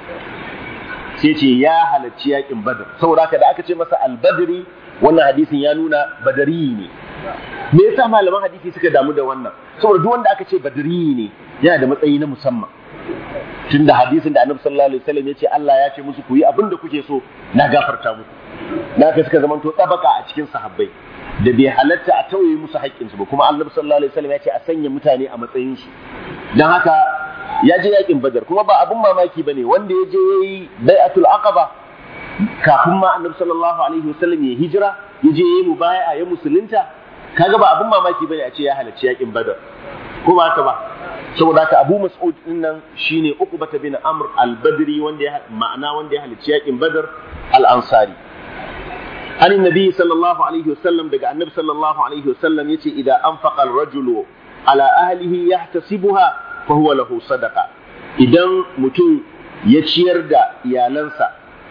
سيتي يا هل تشياك بدر سورة كذا أكتش مثلا البدري wannan hadisin ya nuna badari ne me yasa malaman hadisi suka damu da wannan saboda duk wanda aka ce badari ne yana da matsayi na musamman tunda hadisin da annabi sallallahu alaihi wasallam ya ce Allah ya ce musu ku yi abin da kuke so na gafarta muku na ka suka zamanto tsabaka a cikin sahabbai da bai halatta a tauye musu haƙƙinsu ba kuma annabi sallallahu alaihi wasallam ya ce a sanya mutane a matsayin su dan haka ya je yakin badar kuma ba abun mamaki bane wanda ya je yayi bai'atul aqaba kafin ma annabi sallallahu alaihi wasallam ya hijira ya je yayi mubaya'a ya musulunta kaga ba abun mamaki bane a ce ya halarci yakin badar ko ba haka ba saboda haka Abu Mas'ud din nan shine Uqbah bin Amr al-Badri wanda ya ma'ana wanda ya halarci yakin Badar al-Ansari عن النبي صلى الله عليه وسلم دقى النبي صلى الله عليه وسلم يتي إذا أنفق الرجل على أهله يحتسبها فهو له صدقة إذا متون يتشير دا يالنسا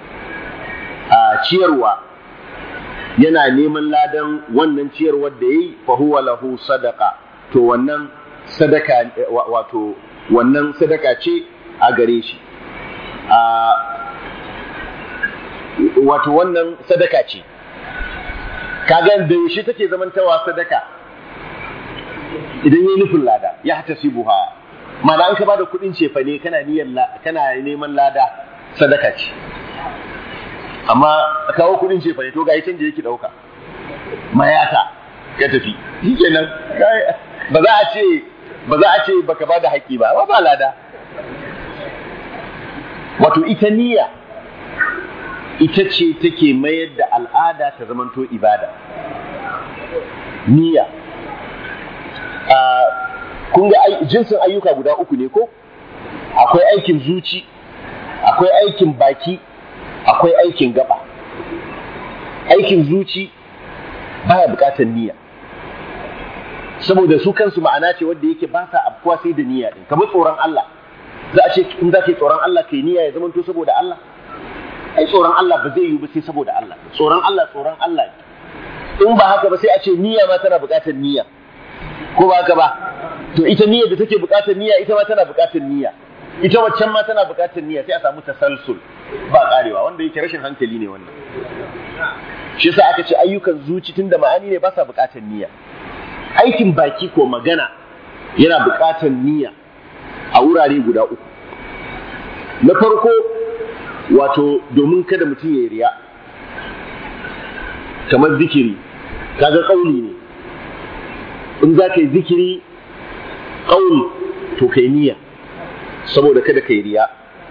ciyarwa yana neman ladan wannan ciyarwar da yi fa huwa lahu sadaqa to wannan sadaka wato wannan sadaka ce a gare shi wato wannan sadaka ce kaga da yaushe take zamantawa sadaka idan yi nufin lada ya hata buha mana an ka bada kuɗin cefa ne kana niyyar kana neman lada sadaka ce amma kawo kuɗin cefa ne to ga canje yake ɗauka mayata ya tafi shikenan ba za a ce ba za a ce baka bada haƙƙi ba ba lada wato ita niyya ita ce take mayar da al'ada ta zamanto ibada niyya kun ga jinsin ayyuka guda uku ne ko akwai aikin zuci akwai aikin baki akwai aikin gaba aikin zuci baya bukatar niyya saboda su kansu ma'ana ce wanda yake ba sa afkuwa sai da niyya din kamar tsoron Allah za a ce in za ka yi tsoron Allah kai niyya ya zamanto saboda Allah ai tsoron Allah ba zai yi ba sai saboda Allah tsoron Allah tsoron Allah in ba haka ba sai a ce niyya ma tana bukatar niyya ko ba haka ba to ita niyyar da take bukatar niyya ita ma tana bukatar niyya ita waccan ma tana bukatar niyya sai a samu tasalsul ba karewa wanda yake rashin hankali ne wannan shi yasa aka ce ayyukan zuci tunda ma'ani ne ba sa bukatar niyya aikin baki ko magana yana bukatar niyya a wurare guda uku na farko wato domin kada mutum ya yi riya kamar zikiri kaga kauli ne in za ka yi zikiri ƙauli to kai niyya saboda kada ka yi riya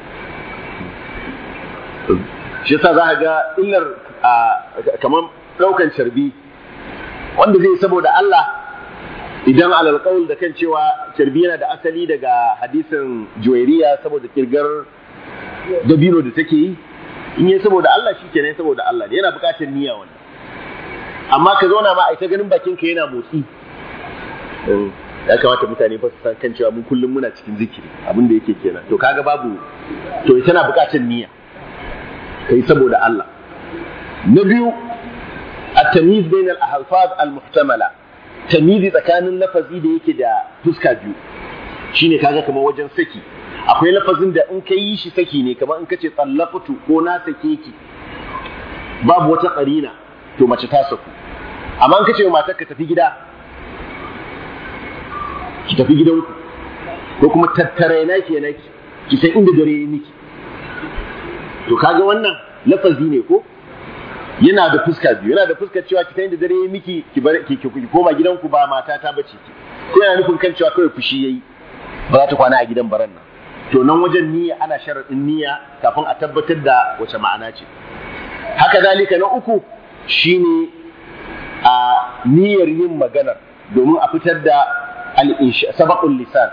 shi yasa za ka ga illar kamar ɗaukan carbi wanda zai saboda Allah idan alal qaul da kan cewa carbi yana da asali daga hadisin juwairiya saboda kirgar dabino da take yi in yi saboda Allah shi kenan saboda Allah ne yana buƙatar niyya wani amma ka zauna ma a ita ganin bakin ka yana motsi ya kamata mutane fa su san kan cewa mun kullum muna cikin zikiri abin da yake kenan to kaga babu to tana buƙatar niyya kai saboda Allah na biyu at-tamyiz bain al-alfaz al-muhtamala tamyizi tsakanin lafazi da yake da fuska biyu shine kaga kamar wajen saki akwai lafazin da in ka yi shi saki ne kamar in ka ce tsallafatu ko na sake ki babu wata karina to mace ta saku amma in ka ce wa matar ka tafi gida ki tafi gidanku ko kuma tattare na ke na ki san inda dare ya miki to kaga wannan lafazi ne ko yana da fuska biyu yana da fuskar cewa ki san inda dare ya miki ki bar ki koma gidanku ba mata ta bace ki ko yana nufin kan cewa kawai fushi yayi ba za ta kwana a gidan baran nan to nan wajen niyya ana sharaɗin niyya kafin a tabbatar da wace ma'ana ce haka zalika na uku shine a niyyar yin maganar domin a fitar da sabaqul lisan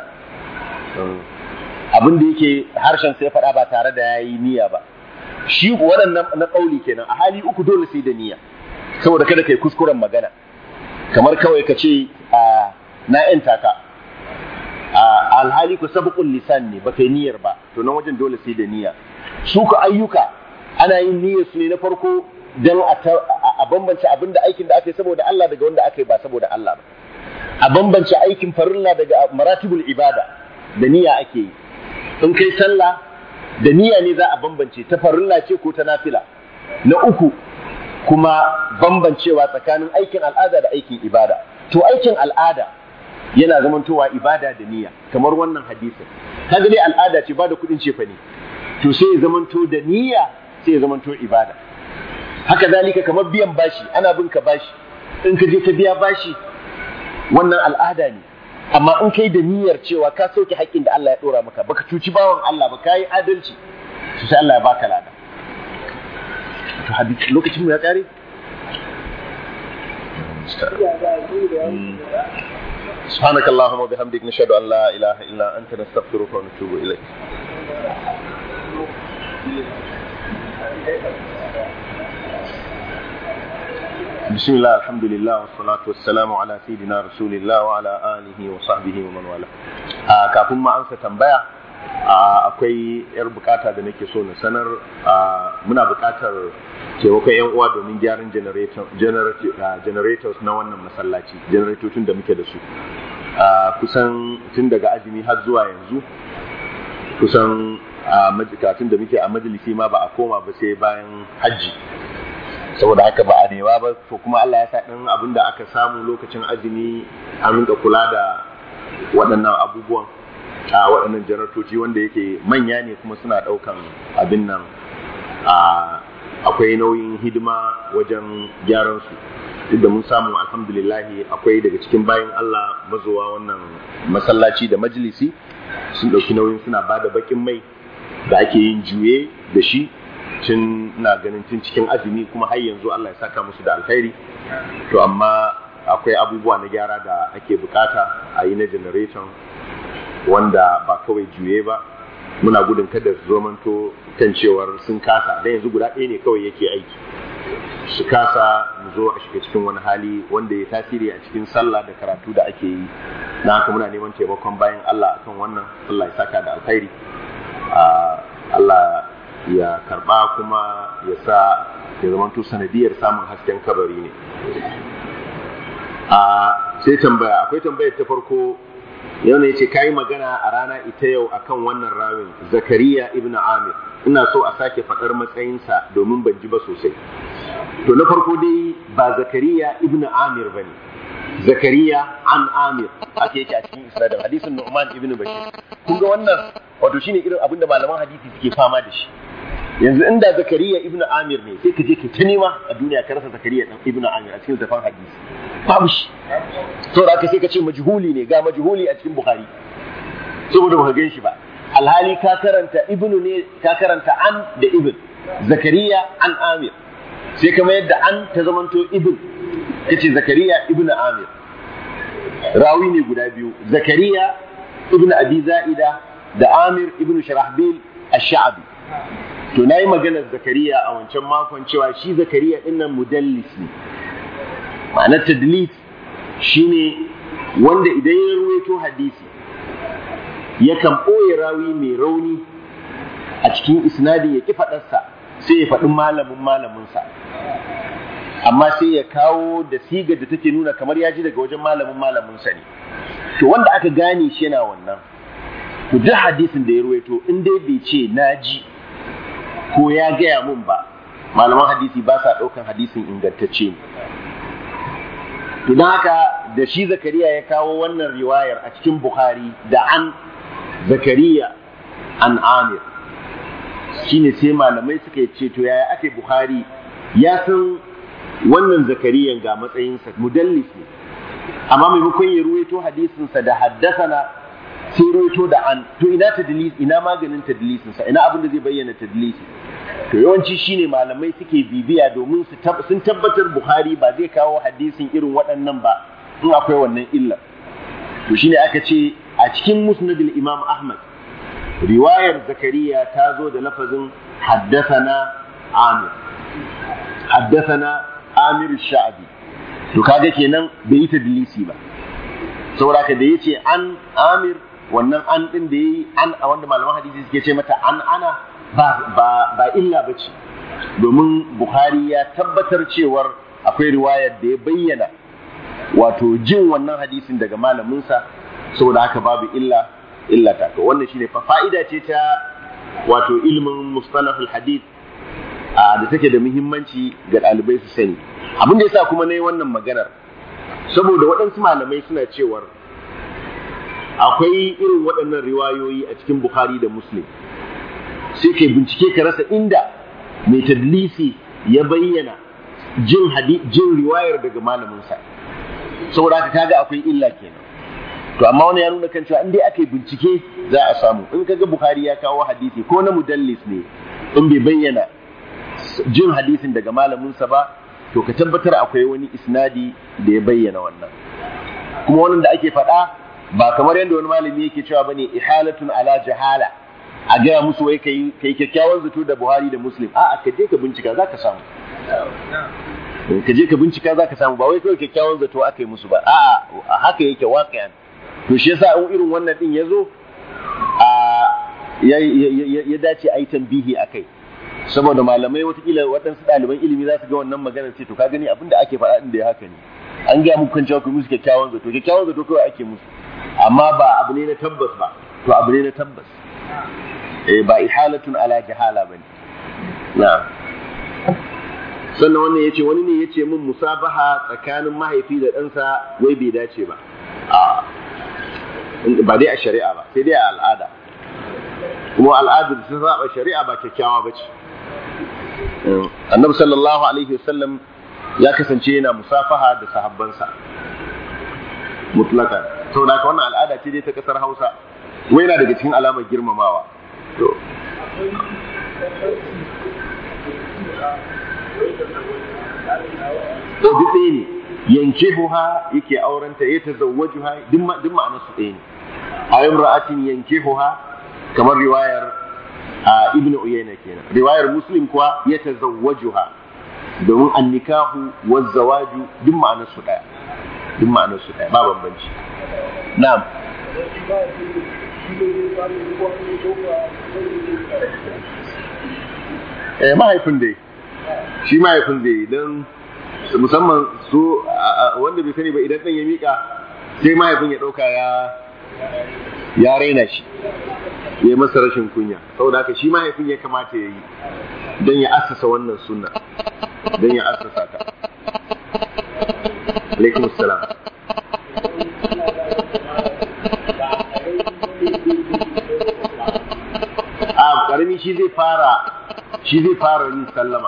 abin da yake harshen sai faɗa ba tare da yayi niyya ba shi wannan na ƙauli kenan a hali uku dole sai da niyya saboda kada kai kuskuren magana kamar kawai ka ce na 'yan taka alhali ku sabqul lisan ne ba kai niyyar ba to nan wajen dole sai da niyya su ku ayyuka ana yin niyyar su ne na farko dan a bambance abin da aikin da aka yi saboda Allah daga wanda aka yi ba saboda Allah ba a bambance aikin farilla daga maratibul ibada da niyya ake yi in kai sallah da niyya ne za a bambance ta farilla ce ko ta nafila na uku kuma bambancewa tsakanin aikin al'ada da aikin ibada to aikin al'ada yana zamantowa ibada da niyya kamar wannan hadisin kaga dai al'ada ce ba da kuɗin cefa ne to sai ya zamanto da niyya sai ya zamanto ibada haka zalika kamar biyan bashi ana bin ka bashi in ka je ka biya bashi wannan al'ada ne amma in kai da niyyar cewa ka sauke haƙƙin da Allah ya ɗora maka baka cuci bawan Allah ba ka yi adalci to sai Allah ya baka lada to hadisi lokacin mu ya kare سبحانك اللهم وبحمدك نشهد ان لا اله الا انت نستغفرك ونتوب اليك بسم الله الحمد لله والصلاة والسلام على سيدنا رسول الله وعلى آله وصحبه ومن والاه kafin ma ansa tambaya akwai yar bukata da nake so na sanar muna bukatar taimakon yan uwa domin gyaran generators na wannan masallaci generatocin da muke da su a kusan tun daga azumi har zuwa yanzu kusan a majikatun da muke a majalisi ma ba a koma ba sai bayan hajji saboda haka ba a newa ba to kuma Allah ya sa ɗin abin da aka samu lokacin azumi an rinka kula da waɗannan abubuwan a waɗannan janartoci wanda yake manya ne kuma suna ɗaukan abin nan akwai nauyin hidima wajen gyaran su duk da mun samu alhamdulillahi akwai daga cikin bayan Allah mazuwa wannan masallaci da majalisi sun ɗauki nauyin suna ba da baƙin mai da ake yin juye da shi tun na ganin tun cikin azumi kuma har yanzu Allah ya saka musu da alkhairi to amma akwai abubuwa na gyara da ake bukata a yi na generator wanda ba kawai juye ba muna gudun kada su zomanto kan cewar sun kasa dan yanzu guda ɗaya ne kawai yake aiki su kasa mu zo a shiga cikin wani hali wanda ya tasiri a cikin sallah da karatu da ake yi na haka muna neman taimakon bayan Allah akan wannan Allah ya saka da alkhairi Allah ya karba kuma ya sa ya zamanto sanadiyar samun hasken kabari ne a sai tambaya akwai tambayar ta farko yau ne ce kayi magana a rana ita yau akan wannan rawin zakariya ibn amir ina so a sake faɗar matsayinsa domin ban ji ba sosai to na farko dai ba zakariya ibn amir ba ne zakariya an amir ake yake a cikin isra'il hadisin nu'man ibn bashir kun ga wannan wato shine irin abin da malaman hadisi suke fama da shi yanzu inda zakariya ibn amir ne sai ka je ka ta nema a duniya ka rasa zakariya ibn amir a cikin zafan hadisi babu shi saboda aka sai ka ce majhuli ne ga majhuli a cikin bukhari saboda baka gan shi ba alhali ka karanta ibnu ne ka karanta an da ibn zakariya an amir sai kama yadda an ta zamanto ibn kace zakariya ibn amir rawi ne guda biyu zakariya ibn abi za'ida da amir ibn sharahbil ash-sha'bi to nayi maganar zakariya a wancan makon cewa shi zakariya dinnan mudallis ne ma'anar tadlis shine wanda idan ya ruwaito hadisi yakan ɓoye rawi mai rauni a cikin isnadin ya ƙi faɗarsa sai ya faɗi malamin malaminsa amma sai ya kawo da sigar da take nuna kamar ya ji daga wajen malamin malaminsa ne to wanda aka gane shi yana wannan to duk hadisin da ya ruwaito in dai bai ce na ji ko ya gaya mun ba malaman hadisi ba sa ɗaukan hadisin ingantacce ne to don haka da shi zakariya ya kawo wannan riwayar a cikin bukhari da an zakariya an amir shine sai malamai suka ce to yaya ake bukhari ya san wannan zakariyan ga matsayinsa mudallis ne amma maimakon ya ruwaito hadisinsa da haddasana sai ruwaito da an to ina tadlis ina maganin tadlisinsa ina abin da zai bayyana tadlisi to yawanci shine malamai suke bibiya domin sun tabbatar bukhari ba zai kawo hadisin irin waɗannan ba in akwai wannan illa to shine aka ce a cikin musnadul imam ahmad riwayar zakariya ta zo da lafazin haddasana amir haddasana amir sha'abi to kaga kenan bai yi tadlisi ba saboda ka da yace an amir wannan an din da yayi an a wanda malaman hadisi suke ce mata an ana ba ba ba illa bace domin bukhari ya tabbatar cewar akwai riwayar da ya bayyana wato jin wannan hadisin daga malaminsa saboda haka babu illa illa ta to wannan shine fa fa'ida ce ta wato ilmin mustalahul hadith da take da muhimmanci ga ɗalibai su sani abin da yasa kuma na yi wannan maganar saboda waɗansu malamai suna cewar akwai irin waɗannan riwayoyi a cikin bukhari da muslim sai kai bincike ka rasa inda mai tadlisi ya bayyana jin jin riwayar daga malaminsa saboda haka kaga akwai illa kenan to amma wani ya nuna kan cewa in dai aka yi bincike za a samu in kaga bukhari ya kawo hadisi ko na mudallis ne in bai bayyana jin hadisin daga malaminsa ba to ka tabbatar akwai wani isnadi da ya bayyana wannan kuma wannan da ake faɗa ba kamar yadda wani malami yake cewa bane ihalatun ala jahala a gaya musu wai kai kai kyakkyawan zato da Buhari da Muslim a'a ka je ka bincika zaka samu ka je ka bincika zaka samu ba wai kawai kyakkyawan zato aka yi musu ba a'a haka yake waqi'an to shi yasa in irin wannan din yazo a ya dace a yi tambihi a kai saboda malamai watakila waɗansu ɗaliban ilimi za su ga wannan maganar ce to ka gani abin da ake faɗa da ya haka ne an gaya muku kan cewa ku musu kyakkyawan zato kyakkyawan zato kawai ake musu amma ba abu ne na tabbas ba to abu ne na tabbas eh ba ihalatun ala jahala bane na'am sannan wannan yace wani ne yace min musabaha tsakanin mahaifi da ɗansa wai bai dace ba a ba dai a shari'a ba sai dai a al'ada kuma al'adar sun saba shari'a ba kyakkyawa ba ce annabi sallallahu alaihi wasallam ya kasance yana musafaha da sahabbansa mutlaka to da wannan al'ada ce dai ta kasar Hausa wai yana daga cikin alamar girmamawa to to duk ɗaya ne yankihuha yake aurenta ya tazawwajuha duk ma'anar su ɗaya ne a imra'atin yankihuha kamar riwayar a ibn uyayna kenan riwayar muslim kuwa ya tazawwajuha domin annikahu wa zawaju duk ma'anar su ɗaya duk ma'anar su ɗaya ba bambanci na'am eh mahaifin dai shi mahaifin zai yi don musamman su wanda bai sani ba idan ɗan ya miƙa sai mahaifin ya ɗauka ya ya raina shi ya yi masa rashin kunya saboda haka shi mahaifin ya kamata ya yi don ya assasa wannan sunna don ya assasa ta alaikum salam a ƙarami shi zai fara shi zai fara yin sallama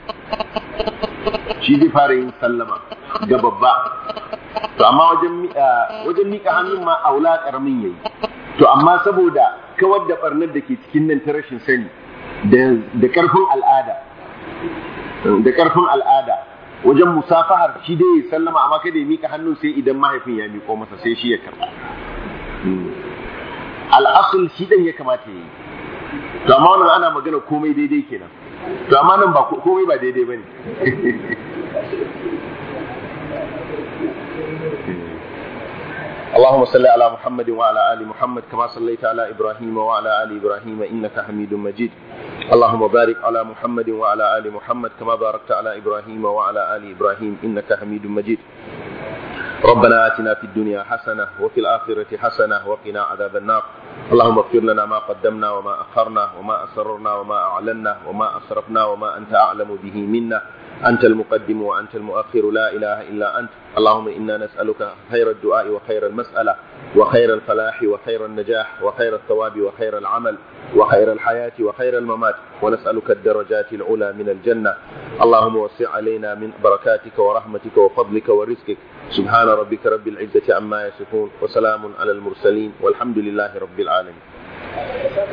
shi zai fara yin sallama ga babba to amma wajen wajen mika hannun ma aula karamin yayi to amma saboda kawar da barnar da ke cikin nan ta rashin sani da karfin al'ada da karfin al'ada wajen musafahar shi dai ya sallama amma kada ya mika hannun sai idan mahaifin ya miko masa sai shi ya karba al'asul shi dan ya kamata ya yi to amma wannan ana magana komai daidai kenan to amma nan ba komai ba daidai bane اللهم صل على محمد وعلى ال محمد كما صليت على ابراهيم وعلى ال ابراهيم انك حميد مجيد اللهم بارك على محمد وعلى ال محمد كما باركت على ابراهيم وعلى ال ابراهيم انك حميد مجيد ربنا آتنا في الدنيا حسنة وفي الآخرة حسنة وقنا عذاب النار اللهم اغفر لنا ما قدمنا وما أخرنا وما أسررنا وما أعلنا وما أسرفنا وما أنت أعلم به منا أنت المقدم وأنت المؤخر لا إله إلا أنت اللهم إنا نسألك خير الدعاء وخير المسألة وخير الفلاح وخير النجاح وخير الثواب وخير العمل وخير الحياة وخير الممات ونسألك الدرجات العلى من الجنة اللهم وسع علينا من بركاتك ورحمتك وفضلك ورزقك سبحان ربك رب العزة عما يصفون وسلام على المرسلين والحمد لله رب العالمين